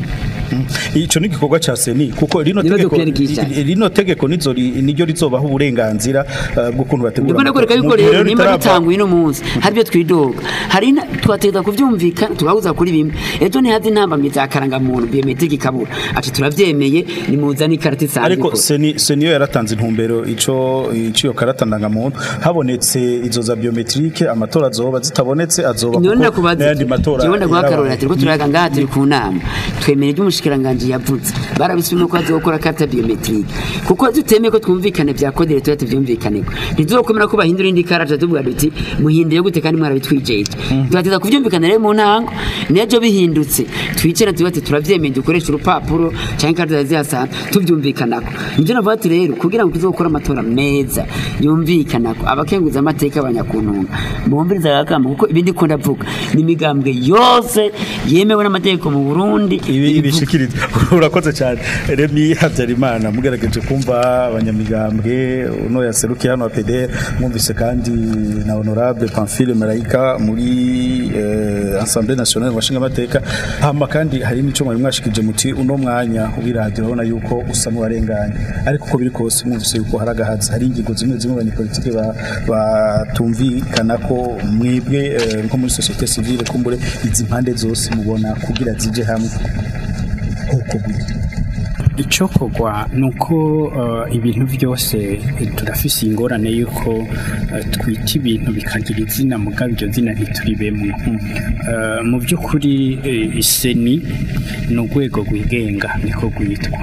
ico ni igikorwa ca seni kuko rino Nibaze tegeko kwiyandikisha. ri- rino tegeko nizo ri- niryo rizobaha uburenganzira uh, bw'ukuntu bategura ndabona ko reka amatora. yuko Mu gihe rero nimba ritarava- dutanguye uno munsi hari ibyo twidoga hari na- twategeka kubyumvikana tugahuza kuri bimwe ejo ntihazi intambamyi za karangamuntu biometrike ikabura ati turabyemeye nimuzane ikarita isanzwe ariko ikora. seni seni yo yaratanze intumbero ico iciyo karata ndangamuntu habonetse izo za biometrike amatora azoba zitabonetse azoba Niyo kuko ndakubaza n'ayandi matora jewe ndaguha yarabaye. akarorero ati rwo turaga ngaha turi ku nama twemera ibyo umushikiranganji yavuze barabisubiyemo ko azokora karita biometrike kuko tutemeye ko twumvikane bya kodere tuba tuvyumvikaneko ntituzokomera ko bahindura indi karata tuvuga duti muhindure gute kandi mwarabitwijeje tugateza kuvyumvikana rero mu ntango nejo bihindutse twicare tuba ati turavyemeye dukoresha urupapuro canke ikarita zihasana tuvyumvikanako nivyo navuga ati rero kugira ngo tuzokore amatora meza yumvikanako abakenguza amateka abanyakuntunga bumviriza agakama kuko ibindi ko ndavuga ni imigambwe yose yemewe n'amategeko mu Burundi ibi ibishikiriza urakoze cyane Remy Habyarimana mugerageje kumva abanyamigambwe uno yaserukiye hano APD mwumvise kandi na honorable Pamphile Marayika muri eh, Assemblée nationale washinga amateka hama kandi hari n'ico mwari mwashikije muti uno mwanya w'iradio urabona yuko usa n'uwarenganye ariko uko biri kose mwumvise yuko hari agahazi hari ingingo zimwe zimwe abanyepolitike ba- batumvikana ko mwebwe eh, nko muri societe civile kumbure izi mpande zose mubona kugira zije hamwe uko gute icyokorwa ni uko eh, ibintu byose eh, turafise ingorane y'uko eh, twita ibintu bikagira izina mugabo iryo zina ntituribemo Eh, mu by'ukuri eh, iseni ni urwego rwigenga niko rwitwa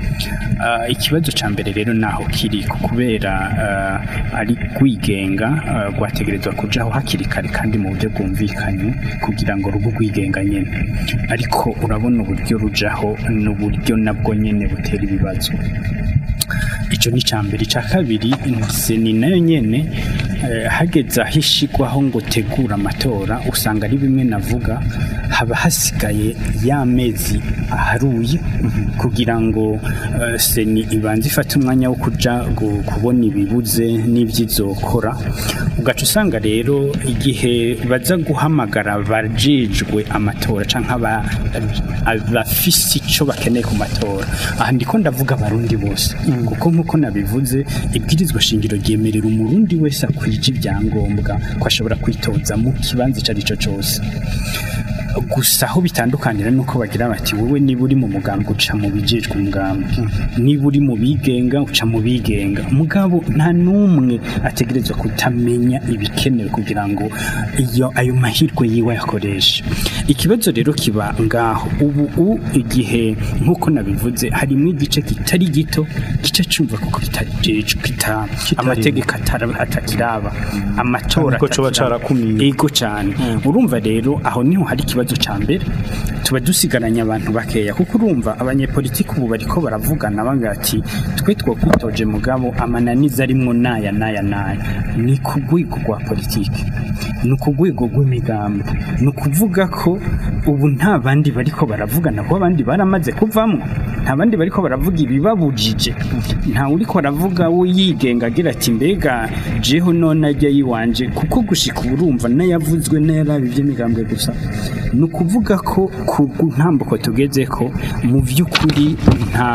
Ah, ikibazo cya mbere rero naho kiri kubera ah, ari rwigenga ah, rwategerezwa kujaho hakiri kare kandi mu buryo bwumvikanye kugira ngo rube rwigenga nyine ariko urabona uburyo rujaho n'uburyo nabwo nyine butera ibibazo icyo ni icya mbere icya kabiri seni nayo nyine eh, hageze aho ishigwaho ngo tegura amatora usanga ari bimwe navuga haba hasigaye ya mezi aharuye kugira ngo eh, seni ibanze ifate umwanya wo kuja gu- kubona ibibuze n'iby'izokora ugaca usanga rero igihe baza guhamagara abajejwe amatora cyangwa aba- abafise icyo bakeneye ku matora aha ndiko ndavuga abarundi bose kuko nk'uko nabivuze ibwirizwa shingiro ryemerera umurundi wese akwije ibyangombwa ko ashobora kwitoza mu kibanza icyo ari cyo cyose gusa aho bitandukanira nuko bagira bati wowe niba uri mu mugambwe uca mu bijejwe umugambi niba uri mu bigenga uca mu bigenga mugabo nta n'umwe ategerezwa kutamenya ibikenewe kugira ngo iyo ayo mahirwe yiwe ayakoreshe ikibazo rero kiba ngaho ubu u igihe nk'uko nabivuze harimo igice kitari gito gice cyumva kuko kitajejwe kita amategeko atara- atakiraba amatora Kandi ko coba atakiraba. carakumiwe. ego cyane urumva rero aho niho hari ikibazo cya mbere tuba dusigaranye abantu bakeya kuko urumva abanyepolitiki ubu bariko baravugana bavuga ati twe twokwitoje mugabo amananiza arimwo naya naya naya ni ku rwego rwa politiki ni ku rwego rw'imigambi ni ukuvuga ko ubu nta bandi bariko baravugana kuko abandi baramaze kuvamo nta bandi bariko baravuga ibibabujije nta uriko aravuga we yigenga agira ati mbega jeho none ajya yiwanje kuko gushika ubu urumva n'ayavuzwe n'ayarabi by'imigambwe gusa ni ukuvuga ko ku ntambuko tugeze ko mu by'ukuri nta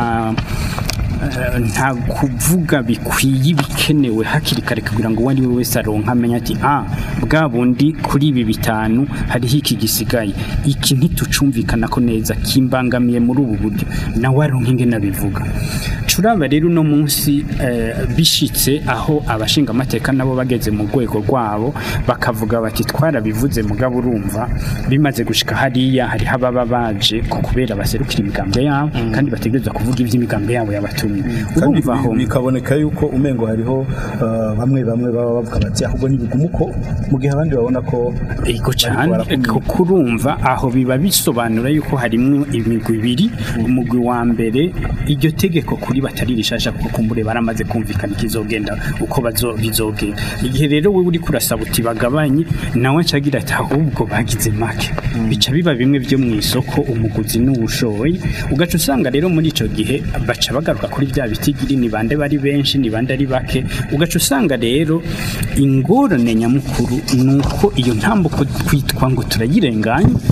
eh, nta kuvuga bikwiye ibikenewe hakiri kare kugira ngo uwo ari we wese aronka amenye ati ah bwa bundi kuri ibi bitanu hariho iki gisigaye iki ntitucumvikana ko neza kimbangamiye muri ubu buryo nawe aronka ingene abivuga curaba rero uno munsi eh, bishitse aho abashinga amateka nabo bageze mu rwego rwabo bakavuga bati twarabivuze mugabo urumva bimaze gushika hariya hariho ababa baje ku kubera baserukira imigambwe yabo kandi bategerezwa kuvuga iby'imigambwe yabo yabatumye kandi urumva aho bi- bikaboneka yuko umengo hariho uh, bamwe bamwe baba bavuga bati ahubwo nibigumuko mu gihe abandi babona ko Ego cyane barakumira. kuko urumva aho biba bisobanura yuko harimo imigwi ibiri umugwi wa mbere iryo tegeko kuri batari rishasha kuko kumbure baramaze kumvikana ikizogenda uko bazo bizogenda igihe rero wewe uri kurasaba uti bagabanye nawe acagira ati ahubwo bagize make bica biba bimwe byo mu isoko umuguzi n'uwushoye ugaca usanga rero muri ico gihe baca bagaruka kuri bya bitigiri ni bande bari benshi ni bande ari bake ugaca usanga rero ingorane nyamukuru ni uko iyo ntambuko twitwa ngo turayirenganya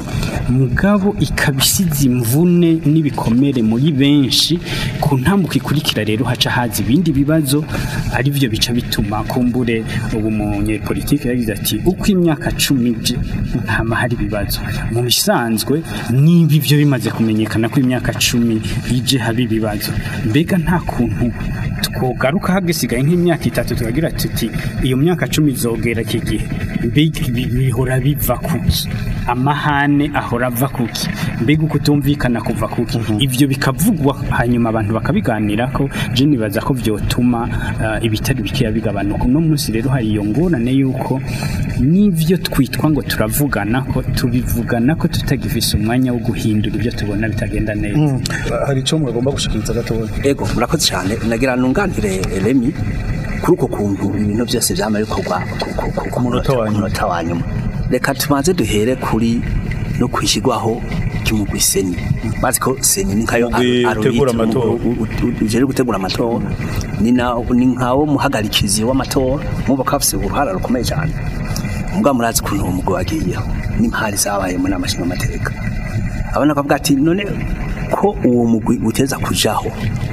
mugabo ikaba isize imvune n'ibikomere muri benshi ku ntambuko ikurikira rero haca haza ibindi bibazo ari byo bica bituma kumbure ubu munyepolitike yagize ati uko imyaka cumi ije ntama hari ibibazo mu bisanzwe niba ibyo bimaze kumenyekana ko imyaka cumi ije haba ibibazo mbega nta kuntu twogaruka hagisigaye nk'imyaka itatu tukagira tuti iyo myaka cumi izogera iki gihe mbega ibi bihora biva kuki amahane ahora ava kuki mbega ukutumvikana kuva kuki ibyo bikavugwa hanyuma abantu bakabiganira ko je nibaza ko vyotuma uh, ibitari bikeya bigabanuka uno munsi rero hari iyo ngorane yuko n'ivyo twitwa ngo turavugana ko tubivugana ko tutagifise umwanya wo guhindura ibyo tubona bitagenda neza hari icyo mwagomba gushikiriza gatoya ego murakoze cyane nagira nunganire Remy kuri uko kuntu ibintu byose byama bikorwa ku- ku- ku- ku munota wa nyuma. munota wa nyuma reka tubanze duhere kuri no kwishyirwaho ry'umugwi seni bazi ko seni ni nkayo Umugwi utegura amatora. ujere gutegura amatora ni na ni nkawo muhagarikizi w'amatora muba ko afise uruhara rukomeye cyane mbwa murazi ukuntu uwo mugwi wagiyeho n'impari zabaye mu nama nshingamateka abana bakavuga ati none ko uwo mugwi uteza kujaho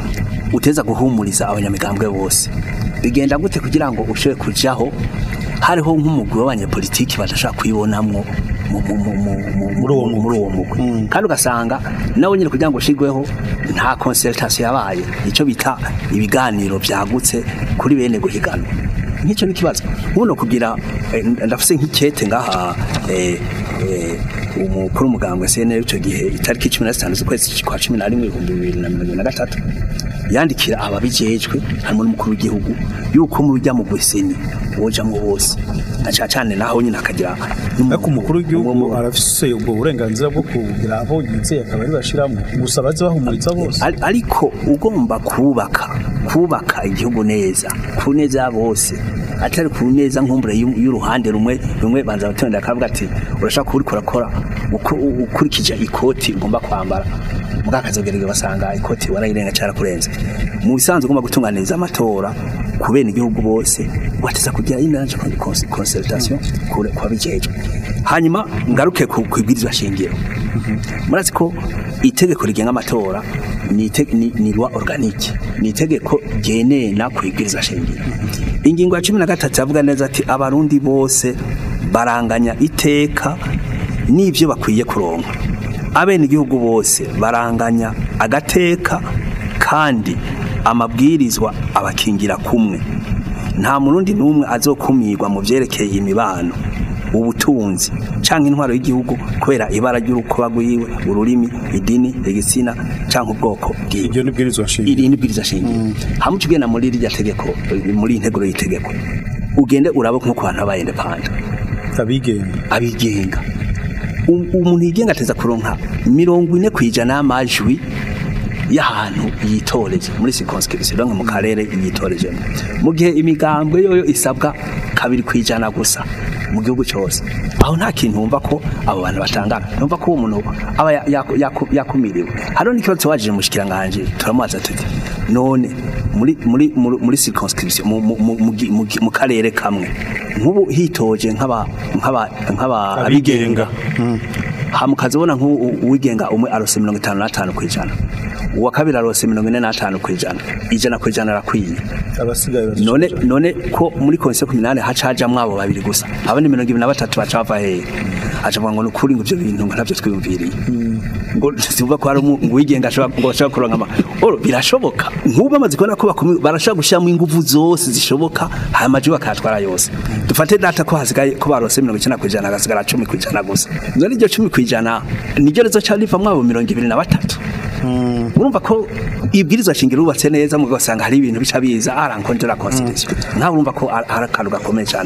uteza guhumuriza abanyamigambwe bose bigenda gute kugira ngo ushobore kujaho hariho nk'umugwi w'abanyepolitiki badashaka kwibonamwo mu- mu- mu- mu- mu- Muri uwo mugwi. muri uwo mugwi kandi ugasanga nawe nyine kugira ngo ushigweho nta consultation yabaye icyo bita ibiganiro byagutse kuri bene guhiganwa nk'icyo ni ikibazo ubuno kugira eh, ndafise nk'ikete ngaha eh, eh, umukuru w'umugambwe CNL icyo gihe itariki cumi na zitanu z'ukwezi kwa cumi na rimwe ibihumbi bibiri na mirongo ibiri na gatatu yandikira ababijejwe harimo n'umukuru w'igihugu yuko mu bijya mu gweseni wojamwo bose na cyane cyane naho nyine akagira n'umu- ariko umukuru w'igihugu umu- arafise ubwo burenganzira bwo kugira abo yizeye akaba ari bashiramo gusa baze bahumuriza bose Ari- ariko ugomba kubaka kubaka igihugu neza ku neza ya bose atari ku neza nkumbure y'u- y'uruhande rumwe rumwe banza batonda akavuga ati urashaka kuba uriko urakora uko- u- ukurikije ikoti ugomba kwambara mbwa akazogereza basanga ikoti warayirenga cyarakurenze mu bisanzwe ugomba gutunganiriza amatora ku bene igihugu bose wateza kugira inanje consultation kure kwa bijejwe hanyuma ngaruke ku kwibwirizwa shingiro murazi ko itegeko rigenga amatora ni ite- ni ni loi organique ni itegeko ryenena kwibwiriza shingiro ingingo ya cumi na gatatu yavuga neza ati abarundi bose baranganya iteka n'ibyo bakwiye kuronka abene igihugu bose baranganya agateka kandi amabwirizwa abakingira kumwe nta murundi n'umwe azokumirwa mu byerekeye imibano ubutunzi canke intwaro y'igihugu kubera ibara ry'urukuba rwiwe ururimi idini igitsina canke ubwoko bwiwe ibyo nibwirizwa nshingiro iri ni bwiriza shingiro hamwe ugenda muri rirya tegeko muri integuro y'itegeko ugende urabe nko ku bantu b'abayende panda abigenga abigenga Um- umuntu yigenga ateza kuronka mirongo ine ku ijana y'amajwi y'ahantu yitoreje muri circonscription donc mu karere yitorejemo mu gihe imigambwe yoyo isabwa kabiri ku ijana gusa mu gihugu cyose aho nta kintu wumva ko abo bantu batangana numva ko uwo muntu aba ya- yaku- yaku- yakumiriwe hariho n'ikibazo wajije mushikiranganje turamubaza tuti none muri muri muri, muri circonscription mu, mu, mu, mu, gi- mu, gi- mu karere kamwe nk'ubu hitoje nk'aba nk'aba nk'aba abigenga hama ukazibona nk'uwigenga umwe arose mirongo itanu n'atanu ku ijana uwa kabiri arose mirongo ine n'atanu ku ijana ijana ku ijana arakwiye abasigaye bazoca none none ko muri komisiyo kuminani haca hajamwo abo babiri gusa abandi mirongo ibiri na batatu baca bava hehe aca avuga ngo ni ukuri ngo ivyo bintu ngo ntabyo twiyumviriye ngo sivuga ko hari umu- ngo uwigenga ashobora ngo ashobora kuronka ama oro birashoboka nk'ubu bamaze kubona ko bakumi- barashobora gushyiramo ingufu zose zishoboka haya maji bakayatwara yose dufate data ko hasigaye ko barose mirongo icyenda ku ijana hagasigara cumi ku ijana gusa none iryo cumi ku ijana niryo rizoca rivamwo abo mirongo ibiri na batatu urumva ko ibwirizwa shingiro rubatse neza mu gasanga hari ibintu bica biza arankonjera constitution nkawe urumva ko ari ari akantu gakomeye cyane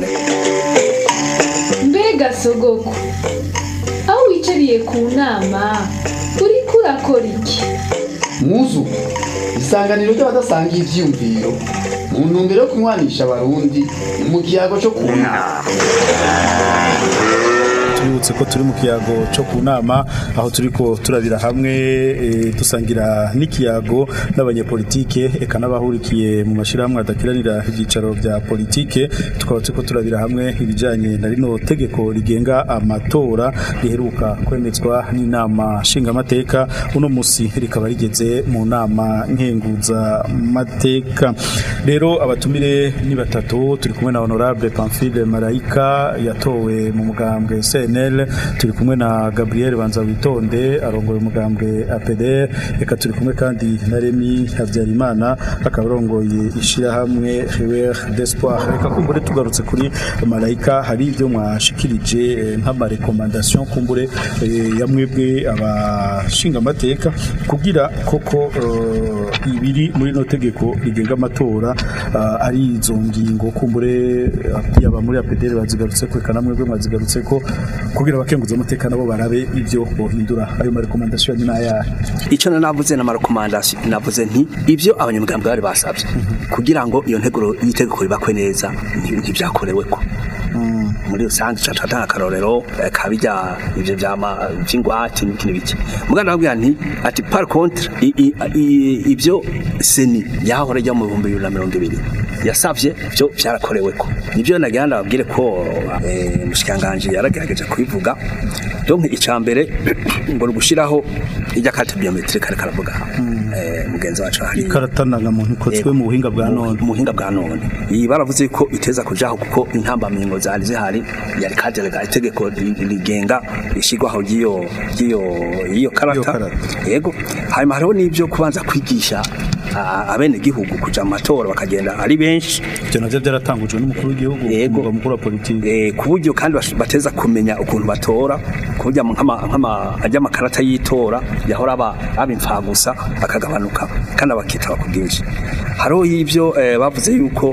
mbega sogoko aho wicariye ku nama uriko urakora iki muzu isanganiro ry'abadasangiye ivyiyumviro mu ntumbero yo kunywanisha abarundi mu kiyago cyo kunama twibutse ko turi mu kiyago cyo ku nama aho turiko turabira hamwe eh, dusangira n'ikiyago n'abanyepolitike eka n'abahurikiye mu mashyirahamwe adakiranira ibyicaro bya politike tukaba turiko turabira hamwe ibijanye na rino tegeko rigenga amatora riheruka kwemezwa n'inama nshingamateka uno musi rikaba rigeze mu nama nkenguza mateka rero abatumire ni batatu turi kumwe na honorable Pamphile Marayika yatowe mu mugambwe CNL turi kumwe na Gabriel Banza witonde arongoye umugambwe APDR reka turi kumwe kandi na Remy Habyarimana akaba arongoye ishirahamwe River d'Espoir reka kumbure tugarutse kuri Marayika hari ibyo mwashikirije eh, nk'amarekomandation kumbure eh, ya mwebwe abashinga amateka kugira koko eh, ibiri muri no tegeko rigenga amatora ah, ari izo ngingo kumbure eh, yaba muri APDR bazigarutse ko eka namwe mwazigarutse ko kugira abakenguza amateka nabo barabe ibyo bohindura ayo marekomandation ni nayahe icyo na navuze na marekomandasiyo navuze nti ibyo abanyamugambwe bari basabye kugira ngo iyo nteguro y'itegeko ribakwe neza nti- ntibyakorewe ko muri rusange tuca turatanga akarorero eh, kabijya ibyo byama by'ingwate n'ibiki n'ibiki muganda babwira nti ati par contre i- i- i- ibyo seni yahora ijya mu bihumbi bibiri na mirongo ibiri yasavye byo byarakorewe ko nibyo nagira ndababwire ko eh, mushikanganje yaragerageje kubivuga donc icambere ngo gushiraho ijya carte biometrique ariko aravuga eh, mugenzi wacu hari karatananga muntu ikozwe mu buhinga bwa none mu buhinga bwa none iyi baravuze ko iteza kujaho kuko intambamyingo zari zihari yari kaderega itegeko ri- rigenga rishyirwaho ry'iyo ry'iyo y'iyo karata karata. yego hanyuma hariho n'ibyo kubanza kwigisha ah, abenegihugu kuja mu matora bakagenda ari benshi ibyo navyo byaratangujwe n'umukuru w'igihugu Yego. umugaba mukuru wa politiki eh, ku buryo kandi bash- bateza kumenya ukuntu batora ku buryo nk'ama- nk'ama- ajya amakarata y'itora yahora aba aba imfagusa akagabanuka kandi abakitaba ku bwinshi hariho y'ibyo eh, bavuze yuko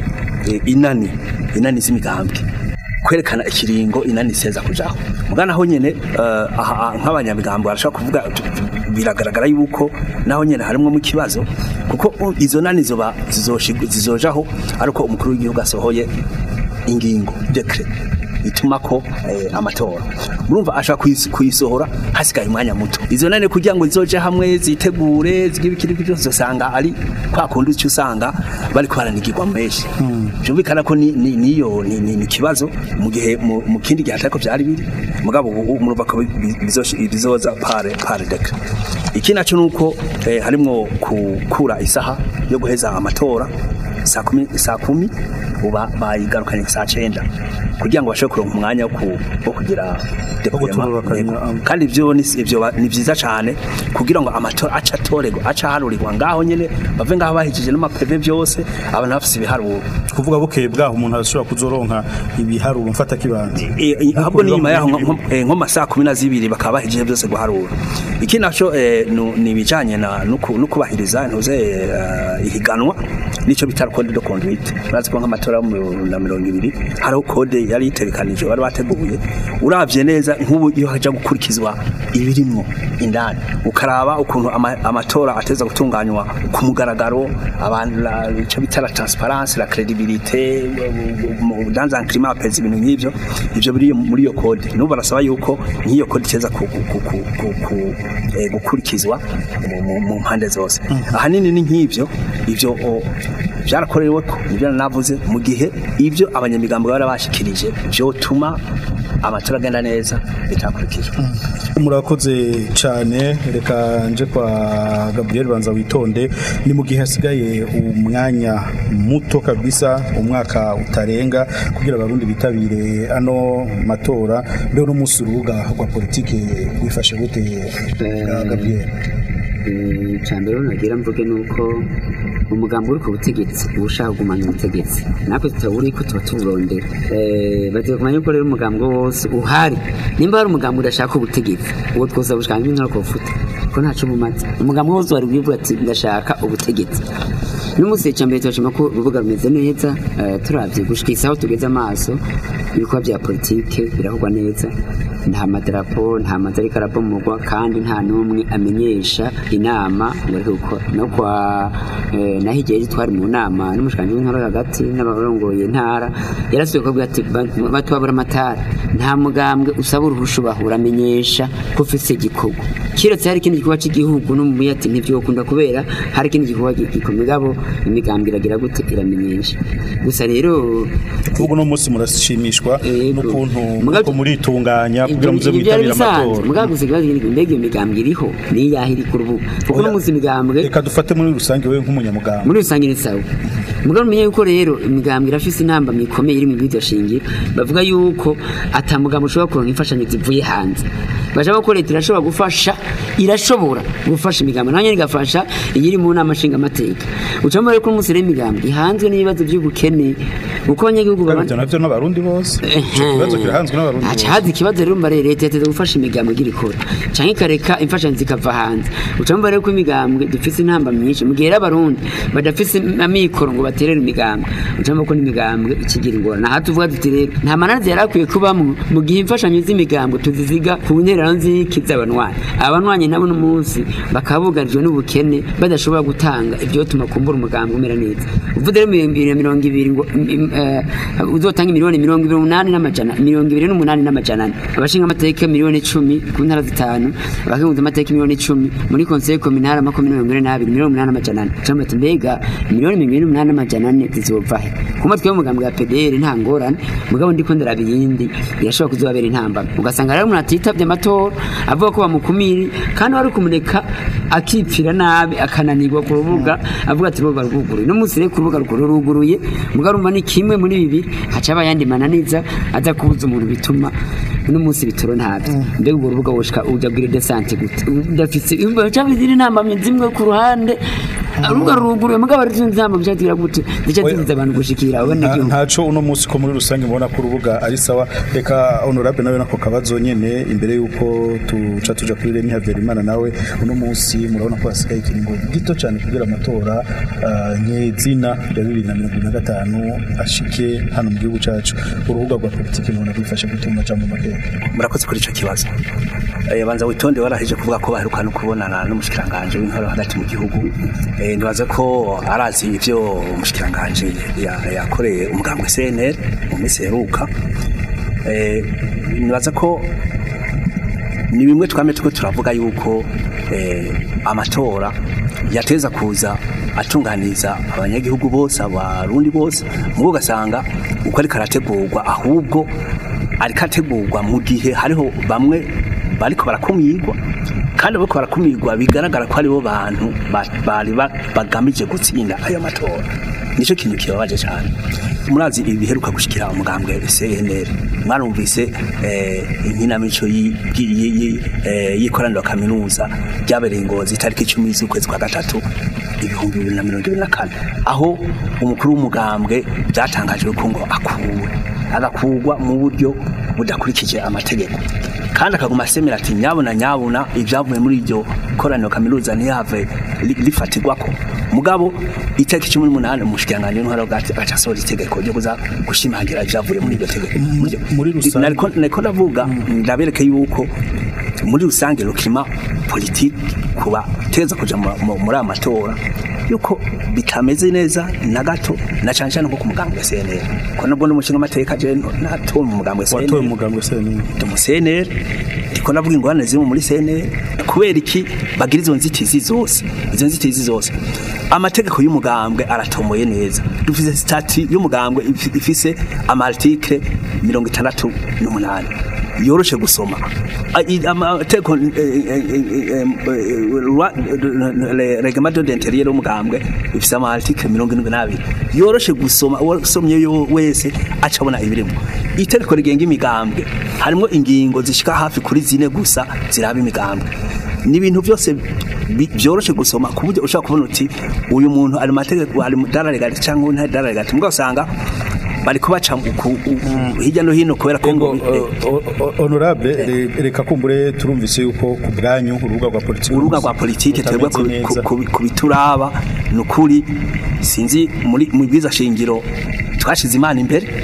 eh, inani inani z'imigambwe kwerekana ikiringo inani iseza kujaho mugana aho nyene eh, aha- aha nk'abanyamigambwe barashaka kuvuga tu- tu- biragaragara yuko naho nyene harimo mu kibazo kuko uh, izo nani zoba zizoshig- zizojaho ariko umukuru w'igihugu asohoye ingingo decret ituma ko eh, amatora murumva ashaka kuyis- kuyisohora hasigaye umwanya muto izo nane kugira ngo zizoje hamwe zitegure zigibikiri byose usanga ari kwa kundi cyo usanga bari kwaranigirwa menshi byumvikana ko ni- ni- niyo ni ni- ni kibazo mu gihe mu mu kindi gihe atako byari biri mugabo ubu murumva ko bi- bizoshi- bizoza pare pare decret iki naco nuko eh, harimwo kukura isaha yo guheza amatora saa kumi saa kumi uba bayigarukanye saa cyenda kugira ngo bashobore kuronka umwanya wo ku- wo kugira deploiement. gutororokanya, Yego. um. kandi ibyo ni ibyo ba- ni byiza cyane kugira ngo amatora aca atorerwa aca aharurirwa ngaho nyene bave ngaho bahijije n'amapeve byose abantu bafise ibiharuro kuvuga bukeye bwaho umuntu ashobora kuzoronka ibiharuro mfata kibanza Eh, eh, ahubwo ni biba nyuma mu yaho bindi nko- nko- eh, nko masaa kumi na zibiri bakaba bahejije byose guharura iki naco eh, nu- ni ibijanye na no ku- no kubahiriza ntuze eh, ihiganwa nico bita code de conduite urazi ko nk'amatora yo mu- na mirongo ibiri hariho code yari itegekanije bari bateguye uravye neza nk'ubu iyo haja gukurikizwa ibirimwo indani ukaraba ukuntu ama- amatora ateza gutunganywa ku mugaragaro abantu la- ico bita la transparence la credibilité mu- mu- dans un climat apaisé ibintu nk'ivyo ivyo biri muri iyo code n'ubu barasaba yuko nk'iyo code iteza ku- ku- ku- ku- ku- ku- eh, gukurikizwa mu- mu- mu mpande zose ahanini ni nk'ivyo ivyo o, byarakorewe ko nibyo navuze mu gihe ibyo abanyamigambo bari bashikirije byotuma amatora agenda neza bitakurikijwe murakoze cyane reka nje kwa Gabriel Banza witonde ni mu gihe hasigaye umwanya muto kabisa umwaka utarenga kugira abarundi bitabire ano matora rero n'umunsi urubuga rwa politike rwifashe gute bwa Gabriel icambere nagira mvuge nuko umugambi uri ku butegetsi uba ushaka kugumanya ubutegetsi natwe tutawuri ko tuba tuburondera Eh, bagiye kumenya yuko rero umugambi wose uhari nimba hari umugambi udashaka ubutegetsi uwo twose bushaka nk'intara kufuta ko ntaco bumaze umugambi wose wari bwivuga ati ndashaka ubutegetsi n'umunsi icambere turashima ko urubuga rumeze neza eh, turavye gushika isaho tugeze amaso ibikorwa bya politike birakorwa neza nta madarapo nta mazu ariko arabomorwa kandi nta n'umwe amenyesha inama ngo ariko gukora no kwa eh, naho igihe twari mu nama n'umushikiranganji w'intara hagati n'abarongoye intara yarasubiye kubwira ati "Ba- batwabura amatara nta mugambwe usaba uruhusha bahura amenyesha ko ufise igikorwa kiretse hari ikindi gikorwa cy'igihugu n'umubuye ati ntibyokunda kubera hari ikindi gikorwa gikomeye gabo imigambwe iragira gute iramenyesha gusa rero ubu no munsi murashimishwa Yego. n'ukuntu Muga- muko muritunganya kugira muze ibyo byari mwitabire bisanzwe amatora mugabo gusa ikibazo ni mbega iyo migambwe iriho ni iyahe iri ku rubuga kuko Oya. no munsi imigambwe reka dufate muri rusange wewe nk'umunyamugambwe muri rusange ni sawa mugabo umenye yuko rero imigambwe irafise intamba mikomeye iri mu bwiryo shingiro bavuga yuko ata mugambo ushobora kuronka imfashanyo zivuye hanze bashaka ko leta irashobora gufasha irashobora gufasha imigambi nayo nyene igafasha iyiri mu nama nshingamateka ucamo rero ko umunsi rero imigambi ihanzwe n'ibibazo by'ubukene uko abanyagihugu Kandi baba ivyo navyo n'abarundi bose ico kibazo kirahanzwe n'abarundi haca bose haza ikibazo rero mbare leta yateze gufasha imigambwe igira ikora canke ikareka imfashanyo zikava hanze ucamo rero ko imigambwe dufise intamba myinshi mu gihe rero abarundi badafise amikoro ngo baterere imigambwe ucamo ko n'imigambwe ikigira ingorane aha tuvuga tuti rero nta mananiza yari akwiye kubamwo mu gihe imfashanyo z'imigambwe tuziziga ku ntererano z'iki z'abanywanyi abanywanyi nabo n'umunsi bakaba bugarijwe n'ubukene badashobora gutanga ivyotuma kumbura umugambi umera neza uvuze rero mirongo ibiri na mirongo ibiri ngo im- im- eh, uzotanga miliyoni mirongo ibiri n'umunani n'amajana mirongo ibiri n'umunani n'amajana ane abashinga amateka miliyoni icumi ku ntara zitanu abakenguza amateka miliyoni icumi muri konseye kominara makumyabiri mirongo ine n'abiri miliyoni umunani n'amajana ane cyangwa ati mbega miliyoni mirongo ine n'umunani n'amajana ane zizova he kuma twebwe umugambi wa PDR nta ngorane mugabo ndiko ndaraba iyindi irashobora kuzobabera intambara ugasanga rero umuntu atitabye amatora avuga ko bamukumiri kandi wari kumuneka akipfira nabi akananirwa ku rubuga avuga ati rubuga rwuguruye no munsi rero ku rubuga rukuru ruguruye mugabo urumva ni kimwe muri bibiri haca haba ayandi mananiza aza kubuza umuntu bituma uno munsi bitoro ntabyo mbega urwo rubuga woshika uja bwira desante gute udafise cyangwa izindi nama zimwe ku ruhande urubuga ruguruye mugabo ari zindi nama byatira gute zica Oya. zibuza abantu gushikira Nta- abanyagihugu ntaco uno munsi ko muri rusange mubona ko urubuga ari sawa reka honorable nawe nako kabazo nyene imbere yuko tuca tuja kuri Remy Havyarimana nawe uno munsi murabona ko hasigaye ikiringo gito cyane kugira amatora ah, nyezina ya bibiri na mirongo ibiri na gatanu ashike hano mu gihugu cacu urubuga rwa politiki mubona rwifashe gutuma ca mu mateka murakoze kuri ico kibazo eh banza witonde waraheje kuvuga ko baheruka no kubonana n'umushikiranganje w'intara hagati mu gihugu eh ndibaza ko arazi ivyo umushikiranganje ya- yakoreye umugambwe CNL mu minsi heruka eh nibaza ko ni bimwe twame tuko turavuga yuko eh, amatora yateza kuza atunganiza abanyagihugu bose abarundi bose mugo ugasanga uko ariko arategurwa ahubwo ariko ategurwa mu gihe hariho bamwe bariko barakumirwa kandi bariko barakumirwa bigaragara ko aribo bantu ba- bari ba- bagamije gutsinda ayo matora nicyo kintu kibabaje cyane murazi ibiheruka gushikira umugambwe CNL mwarumvise eh, inkinamico yi- yi- yi- yi- eh, y'ikoraniro kaminuza ryabereye ingozi itariki icumi z'ukwezi kwa gatatu ibihumbi bibiri na mirongo ibiri na kane aho umukuru w'umugambwe byatangajwe ko ngo akuwe agakurwa mu buryo budakurikije amategeko kandi akaguma asemera ati nyabuna nyabuna ibyavuye muri iryo koraniro kaminuza ntiyave li- rifatirwako mugabo itariki cumi n'umunani umushikiranganji w'intwaro bwati agaca asohora itegeko ryo kuza gushimangira ibyavuye muri iryo tegeko Muri- muri rusange- nariko nariko ndavuga ndabereke yuko muri rusange rukima politiki kuba teza kuja mu- mu- muri aya matora yuko bitameze neza na gato na cyane cyane nko ku mugambwe wa CNL ko nabwo n'umushinga amateka je natowe mu mugambwe wa watoye CNL umugambwe CNL ndi mu CNL ndiko navuga ingorane ziri muri CNL kubera iki bagira izo nzitizi zose izo nzitizi zose amategeko y'umugambwe aratomoye neza dufise stati y'umugambwe ifi- ifise amarticle mirongo itandatu n'umunani yoroshe gusoma A- i- amategeko eh, eh, eh, eh, rwa- le- reglement d'intérieur y'umugambwe ifise amarticle mirongo irindwi n'abiri yoroshe gusoma uwasomye yo wese aca abona ibirimo itegeko rigenga imigambwe harimo ingingo zishika hafi kuri zine gusa ziraba imigambwe ni ibintu byose bi- byoroshe gusoma ku buryo ushobora kubona uti uyu muntu ari mu mategeko ari mu dara legati cyangwa uyu ntari dara legati mugabo usanga bari kubaca mu ku- u- hirya no hino kubera ko ngo Ego, o- o- honorable re- reka kumbure turumvise yuko ku bwanyu urubuga rwa politiki urubuga rwa politike twebwe ku- rutameze ku- neza. ku- ku bituraba ni ukuri sinzi muri mu bwiza shingiro twashize imana imbere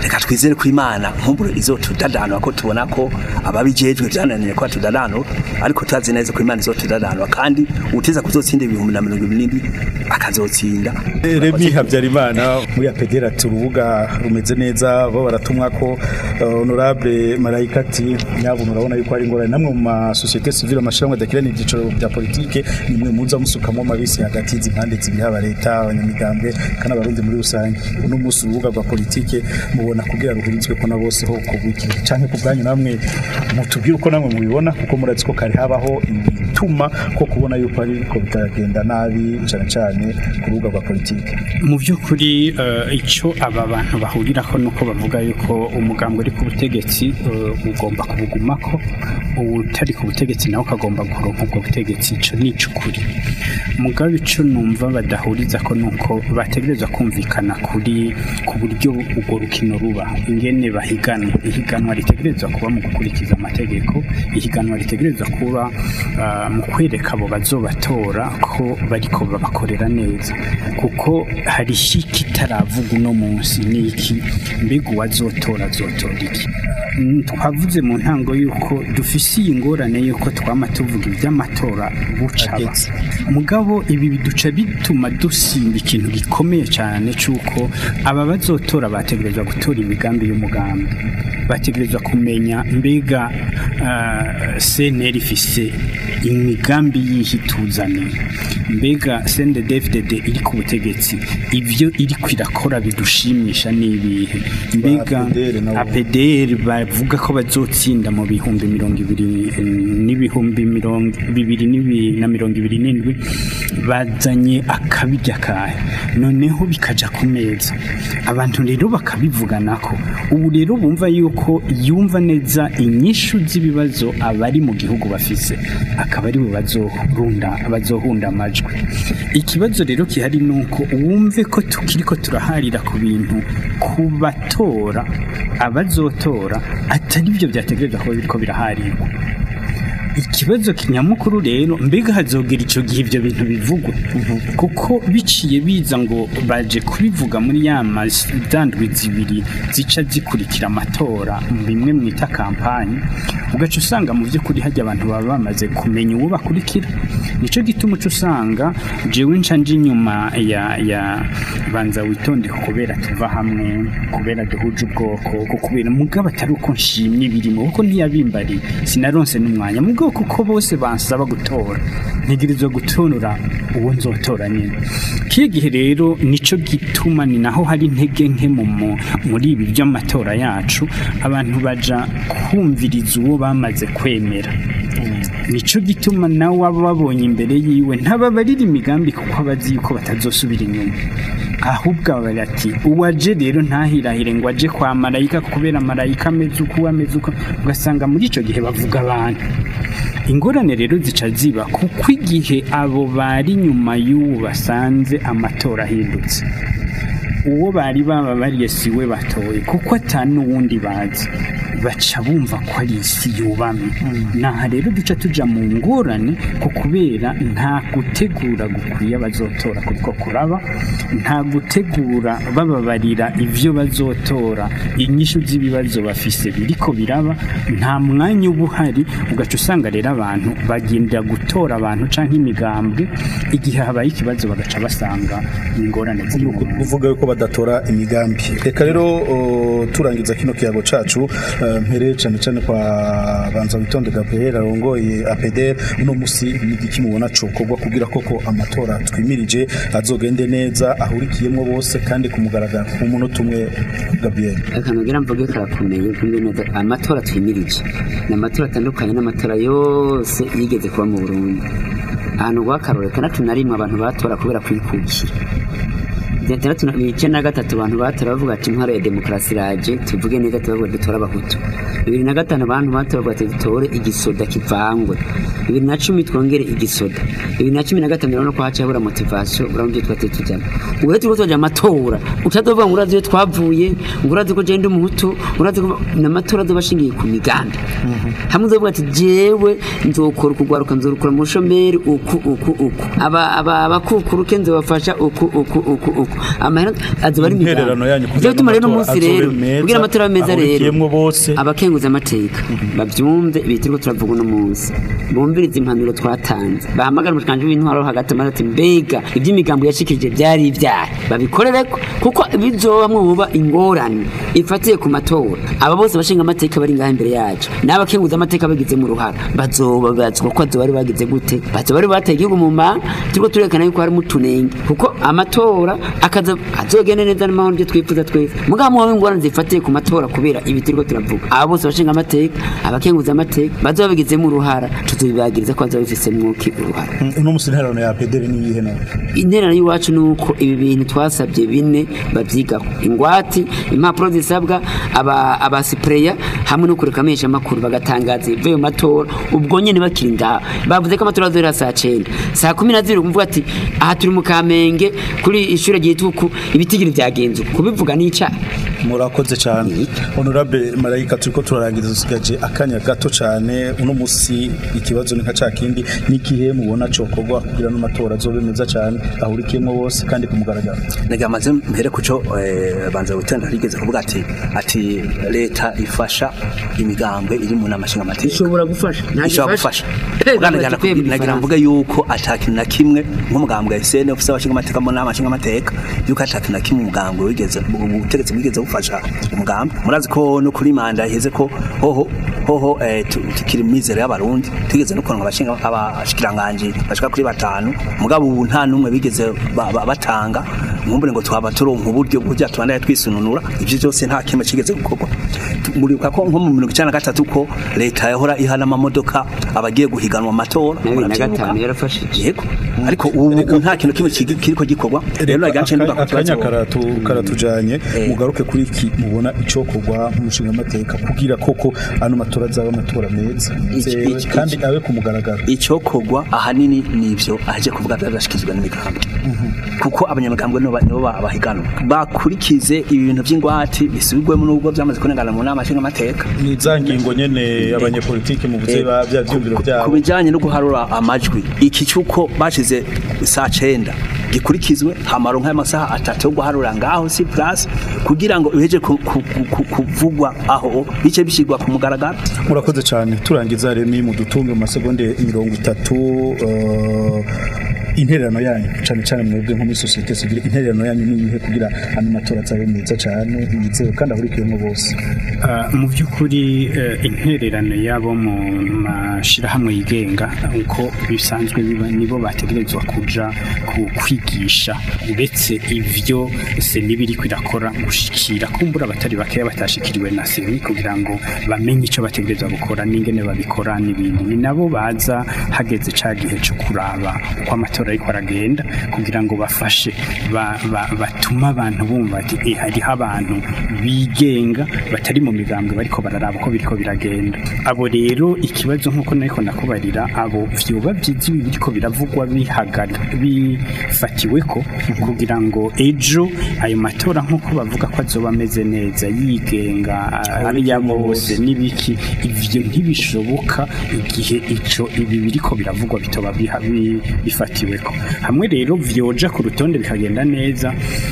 reka twizere ko imana nk'ubu izotudadanura ko tubona ko ababijejwe byananiye ko tudadanura ariko turazi neza ko imana izotudadanura kandi uteza kuzotsinda ibihumbi na mirongo ibiri n'indwi akazotsinda Remi Habyarimana muri apedera turubuga rumeze neza bo baratumwa ko uh, honorable Marayika ati nyabo murabona yuko ari ngorane namwe mu masosiyete civile amashyirahamwe adakirana ibyicaro bya politike nimwe muza musukamo amabisi hagati y'izi mpande zibiri haba leta abanyamigambwe kandi abarundi muri rusange uno munsi urubuga rwa politike mubona kugira ruhurizwe ko na bose ho kubwikira canke ku bwanyu namwe mutubwire uko namwe mubibona kuko murazi ko kare habaho ibituma ko kubona yuko ariko bitagenda nabi cyane cyane ku rubuga rwa politike mu by'ukuri eh, icyo aba bantu bahuriraho ni uko bavuga yuko umugambi uri ku butegetsi eh, ugomba kubugumako utari ku butegetsi nawe ukagomba kuronka ubwo butegetsi icyo ni icy'ukuri mugabe icyo numva badahuriza ko ni uko bategereza kumvikana kuri ku buryo urwo rukino ruba ingene bahiganwa ihiganwa ritegereza kuba mu gukurikiza amategeko ihiganwa ritegereza kuba ah, mu kwereka abo bazobatora ko bariko babakorera neza kuko hari kitaravuga uno munsi ni iki mbega uwazotora azotora iki Mm, twavuze mu ntango y'uko dufise iyi ngorane y'uko twama tuvuga iby'amatora bucaba mugabo ibi biduca bituma dusimba ikintu gikomeye cyane cy'uko aba bazotora bategerezwa gutora imigambi y'umugambi bategerezwa kumenya mbega uh, CNL ifise imigambi yihe ituzaniye mbega CNDD-FDD iri ku butegetsi ibyo iri kwirakora bidushimisha n'ibihe mbega APDR nabo. APDR bavuga ko bazotsinda mu bihumbi mirongo ibiri eh, n'ibihumbi mirongo bibiri n'ibi- na mirongo ibiri n'indwi bazanye akabirya kahe noneho bikaja ku meza abantu rero bakabivuganako ubu rero bumva yuko yumva neza inyishu z'ibibazo abari mu gihugu bafise akaba ari bo bazohunda bazohunda amajwi ikibazo rero gihari ni uko wumve ko tukiriko turaharira ku bintu ku batora abazotora atari byo byategereza kuba biriko biraharirwa ikibazo kinyamukuru rero mbega hazogera icyo gihe ibyo bintu bivugwa kuko biciye biza ngo baje kubivuga muri ya mazandwi zibiri zica zikurikira amatora bimwe mwita kampanyi ugaca usanga mu by'ukuri hajya abantu baba bamaze kumenya uwo bakurikira nicyo gituma uca usanga jewe nca nje inyuma ya ya banza witonde kubera tuva hamwe kubera duhuje ubwoko ko kubera mugabo atari uko nshimye ibirimo kuko ntiyabimbariye sinaronse n'umwanya mugabo kuko bose bansaba gutora ntegerezwa gutora uwo nzotora nyine kiye gihe rero nico gituma ni naho hari intege nke mu mu- muri ibi by'amatora yacu abantu baja kumviriza uwo bamaze kwemera nico gituma nawe aba babonye imbere yiwe ntababarira imigambi kuko abazi yuko batazosubira inyuma ahubwo abari ati uwaje rero ntahirahire ngo aje kwa marayika kubera marayika ameze uko ameze uko ugasanga muri icyo gihe bavuga abantu ingorane rero zica ziba kuko igihe abo bari nyuma y'uwo basanze amatora ahindutse uwo bari bababariye si we batoye kuko atanu n'uwundi bazi baca bumva ko ari isi yubamye naha rero duca tuja mu ngorane ko kubera nta gutegura gukwiye abazotora kuko kuraba nta gutegura bababarira ivyo bazotora inyishu z'ibibazo bafise biriko biraba nta mwanya uba uhari ugaca usanga rero abantu bagendera gutora abantu canke imigambwe igihe habaye ikibazo bagaca basanga ingorane ziri mu uvuga yuko badatora imigambi reka rero o, turangiza kino kiyago cacu eh, mpere cyane cyane kwa banza witonde Gabriel arongoye APDR uno musi ni iki mubona cokorwa kugira koko amatora twimirije azogende neza ahurikiyemo bose kandi ku mugaragaro ku munota umwe Gabriel akantu ngira mvuge karakomeye kumbe neza amatora twimirije ni amatora atandukanye n'amatora yose yigeze kuba mu Burundi ahantu rwakarore itandatu na rimwe abantu batora kubera kwikukira itandatu na icyenda na gatatu abantu batora bavuga ati intwaro ya demokarasi iraje tuvuge neza tubavuga dutora abahutu bibiri na gatanu abantu batora bavuga ati dutore igisoda kivangwe bibiri na cumi twongere igisoda bibiri na cumi na gatanu urabona ko haciye habura motivasiyo urabona ibyo twateye tujyamo ubwo rero turiko tujya amatora utadovuga ngo urazi iyo twavuye ngo urazi ko jenda umuhutu urazi ko n'amatora azoba ashingiye ku migambi hamwe uzovuga ati jewe nzokora ukugwaruka nzorukura mu bushomeri uku uku uku aba aba abakukuruke nzobafasha uku uku uku uku amahera azoba ari Intererano yanyu kugira Ivyo bituma rero ngo umunsi amatora rero azobe meza, kugira amatora abe meza rero ahurikiyemwo bose. abakenguza amateka bavyumve ibitirwa turavuga uno munsi bumvirize impanuro twatanze bahamagara umushikanje w'intwaro hagati amaze ati mbega ivy'imigambo yashikirije vyari ivyaha babikorereko kuko bizobamwe buba ingorane ifatiye ku matora aba bose bashinga amateka bari ngaha imbere yacu n'abakenguza amateka bagize mu ruhara bazobabazwa ko azoba bari bagize gute bazoba bari bateye igihugu mu manga turiko turerekana yuko harimo utunenge kuko amatora akaza azogenda neza n'amahoro ibyo twifuza twese mugabo muhawe ingorane zifatiye ku matora kubera ibi turiko turavuga aba bose bashinga amateka abakenguza amateka bazoba babigizemo uruhara tuzobibagiriza ko bazoba bifisemwo ki uruhara uno musi intererano ya pederi ni iyihe nawe interano y'iwacu ni uko ibi bintu twasabye bine babyigaho ingwati impapuro zisabwa aba- abasipureya hamwe no kureka amenshi amakuru bagatangaza ibivuye mu matora ubwo nyine bakiri ngaho bavuze ko amatora azohera saa cyenda saa kumi na zibiri kuvuga ati aha turi mu kamenge kuri ishuri ryituku ibitigiri byagenze uku." kubivuga ni icyaha murakoze cyane honorable marayika turiko turarangiza dusigaje akanya gato cyane uno musi ikibazo ni nka ca kindi n'igihe mubona cokorwa kugira n'amatora azobe meza cyane ahurikiyemo bose kandi ku mugaragaro nega maze mpere kuco eh, banza gutenda rigeze kuvuga ati ati leta ifasha imigambwe iri mu nama nshinga amategeko ishobora gufasha ntabwo ishobora ifasha. gufasha Eh, Uganda bati njana kwemera nagira igifaransa. mvuge yuko atakintu na kimwe nk'umugambwe wa SN ufise abashinga amateka mu nama nshinga amateka yuko atakintu na kimwe umugambwe wigeze ubutegetsi bwigeze bufasha umugambwe murazi ko no kuri manda iheze ko hoho hoho eh, tu- tukiri mizero y'abarundi tugeze no kuronka abashinga abashikiranganje bashika kuri batanu mugabo ubu nta numwe bigeze ba- ba- batanga nkumbure ngo twaba turonka uburyo bujya tubandanye twisununura ivyo byose nta kimwe kigeze gukorwa muribuka ko nko mu mirongo icenda na gatatu ko leta yahora ihana amamodoka abagiye guhiganwa mu matora na bibiri na muravyibuka? gatanu yarafashije yego ariko ubu ubu nta kintu kimwe kigi- kiriko gikorwa rero nagace Aka- nduga ku akanya kibazo karatu karatujanye Eh. mugaruke kuri iki mubona icokorwa nk'umushinga amateka kugira koko ano matora azaba amatora meza Iki- yizewe, iki- kandi iki- abe ku mugaragaro icokorwa ahanini nivyo aje kuvuga byarashikizwa n'imigambwe kuko abanyamigambwe nibo ba- nibo ba- bahiganwa bakurikize ibintu by'ingwati bisubirwemo n'ubwo byamaze kunengana mu nama nshinga amateka ni za ngingo nyene abanyepolitike muvuze Eh, ba bya vyumviro ku byabo bijyanye no guharura amajwi iki cy'uko bashize saa cenda gikurikizwe hamaro nk'amasaha atatu yo guharura ngaho si plus kugira ngo biheje ku- ku- ku- ku- kuvugwa aho bice bishyirwa ku mugaragaro murakoze cyane turangiza remi mudutunge mu masegonde mirongo itatu eh, intererano yanyu cyane cyane mwebwe nko muri sosiyete sivile intererano yanyu ni iyihe kugira ano matora azabe meza cyane yizewe kandi ahurikiyemo bose Ah, mu by'ukuri eh, intererano yabo mu mashyirahamwe yigenga uko bisanzwe biba nibo bategerezwa kuja ku kwigisha uretse ivyo seni biriko irakora gushikira kumbura abatari bakeya batashikiriwe na seni kugira ngo bamenye icyo bategerezwa gukora n'ingene babikora n'ibindi ni nabo baza hageze ca gihe cyo kuraba uko amatora ariko aragenda kugira ngo bafashe ba- ba- batume abantu bumva ati "Eh, hariho abantu bigenga batari mu migambwe bariko bararaba uko biriko biragenda abo rero ikibazo nk'uko nariko nakubarira abo vyoba vyiza ibi biriko biravugwa bihagara bifatiweko kugira ngo ejo ayo matora nk'uko bavuga ko azoba ameze neza yigenga ari ya bose n'ibiki ivyo ntibishoboka igihe ico ibi biriko biravugwa bitoba biha- bi- bifatiweko hamwe rero vyoja ku rutonde bikagenda neza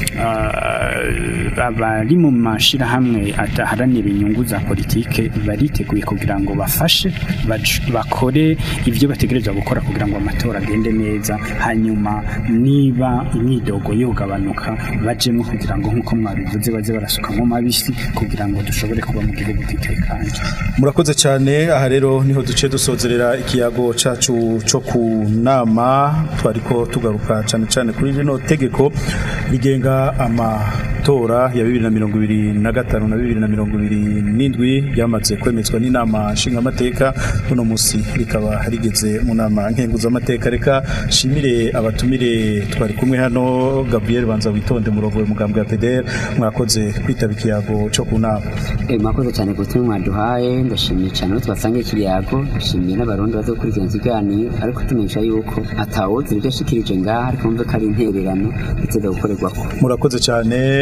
ah, abari mu mashirahamwe adaharanira inyungu za politike bariteguye kugira ngo bafashe baj- bakore ibyo bategerezwa gukora kugira ngo amatora agende neza hanyuma niba imyidogo yogabanuka bajemo kugira ngo nk'uko mwabivuze baze barasukamo mabisi kugira ngo dushobore kuba mu gihugu gitekanye murakoze cyane aha rero niho duce dusozerera ikiyago cacu cyo ku nama twariko tugaruka cyane cyane kuri rino tegeko rigenga amatora ya bibiri na mirongo ibiri na gatanu na bibiri na mirongo ibiri n'indwi ryamaze kwemezwa n'inama nshingamateka uno musi rikaba rigeze mu nama nkenguzamateka reka shimire abatumire twari kumwe hano gabriel banza witonde murongo mugambwe ya pdr mwakoze kwitaba ikiyago cyo ku nama Eh, mwakoze cyane ku butumwa mwaduhaye ndashimiye cyane abo twasangiye ikiriyago ndashimiye n'abarundi bazokurikirana ikiganiro ariko tumenyesha yuko atawuzira ibyo ashikirije ngaha ariko mve ko ari intererano iteza gukorerwako murakoze cyane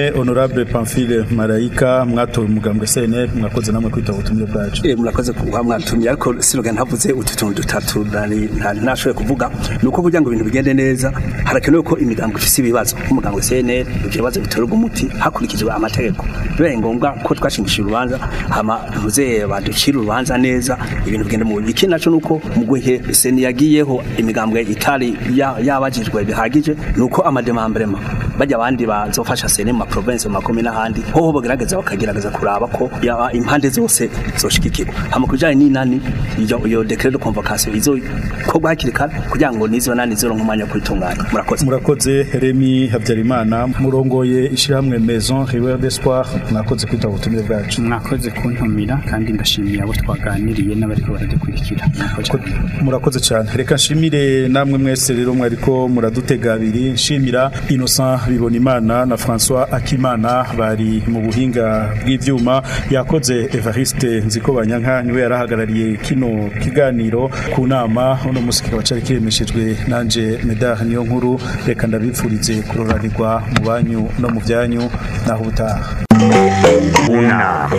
honorable Pamphile Marayika mwatowe umugambwe CNL mwakoze namwe kwitaba ubutumire bwacu Eh murakoze kuba mwatumye ariko siroga ntavuze utu tuntu dutatu nari nta- ntashoboye kuvuga nuko kugira ngo ibintu bigende neza harakenewe ko imigambwe ifise ibibazo nk'umugambwe CNL ibyo bibazo bitorerwa umuti hakurikijwe amategeko bibaye ngombwa ko twashingishije urubanza hama muze baducira urubanza neza ibintu bigenda mu buryo ikindi naco nuko mu gihe seni yagiyeho imigambwe itari ya- yabajijwe bihagije nuko amademambrema bajya abandi bazofasha seni mu ma province mu makomine n'ahandi hoho bagerageza bakagerageza kuraba ko ya- impande zose zoshigikirwa hama kujanye n'inani iyo iyo decret de convocation izo ko hakiri kare kugira ngo nizo nani zironka umwanya wo kwitunganya murakoze murakoze Remy Habyarimana murongoye ishyirahamwe Maison Rivière d'Espoir mwakoze kwitaba ubutumire bwacu mwakoze kuntumira kandi ndashimiye abo twaganiriye n'abariko baradukurikira Murakoze. murakoze cyane reka nshimire namwe mwese rero mwariko muradutega abiri nshimira Innocent Bibonimana na François Akimana bari mu buhinga bw'ivyuma yakoze Evariste Nziko Banyanka niwe yarahagarariye kino kiganiro ku nama uno musi kikaba cari kiremeshejwe nanje Medard niyo nkuru reka ndabipfurize kuroranirwa mu banyu no mu byanyu naho ubutaha unama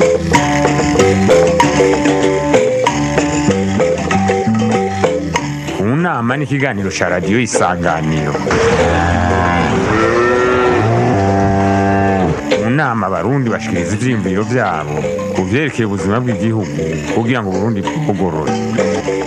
unama ni ikiganiro cya radiyo isanganiro mu nama abarundi bashikiriza ivyiyumviro vyabo ku vyerekeye ubuzima bw'igihugu kugira ngo uburundi bugorore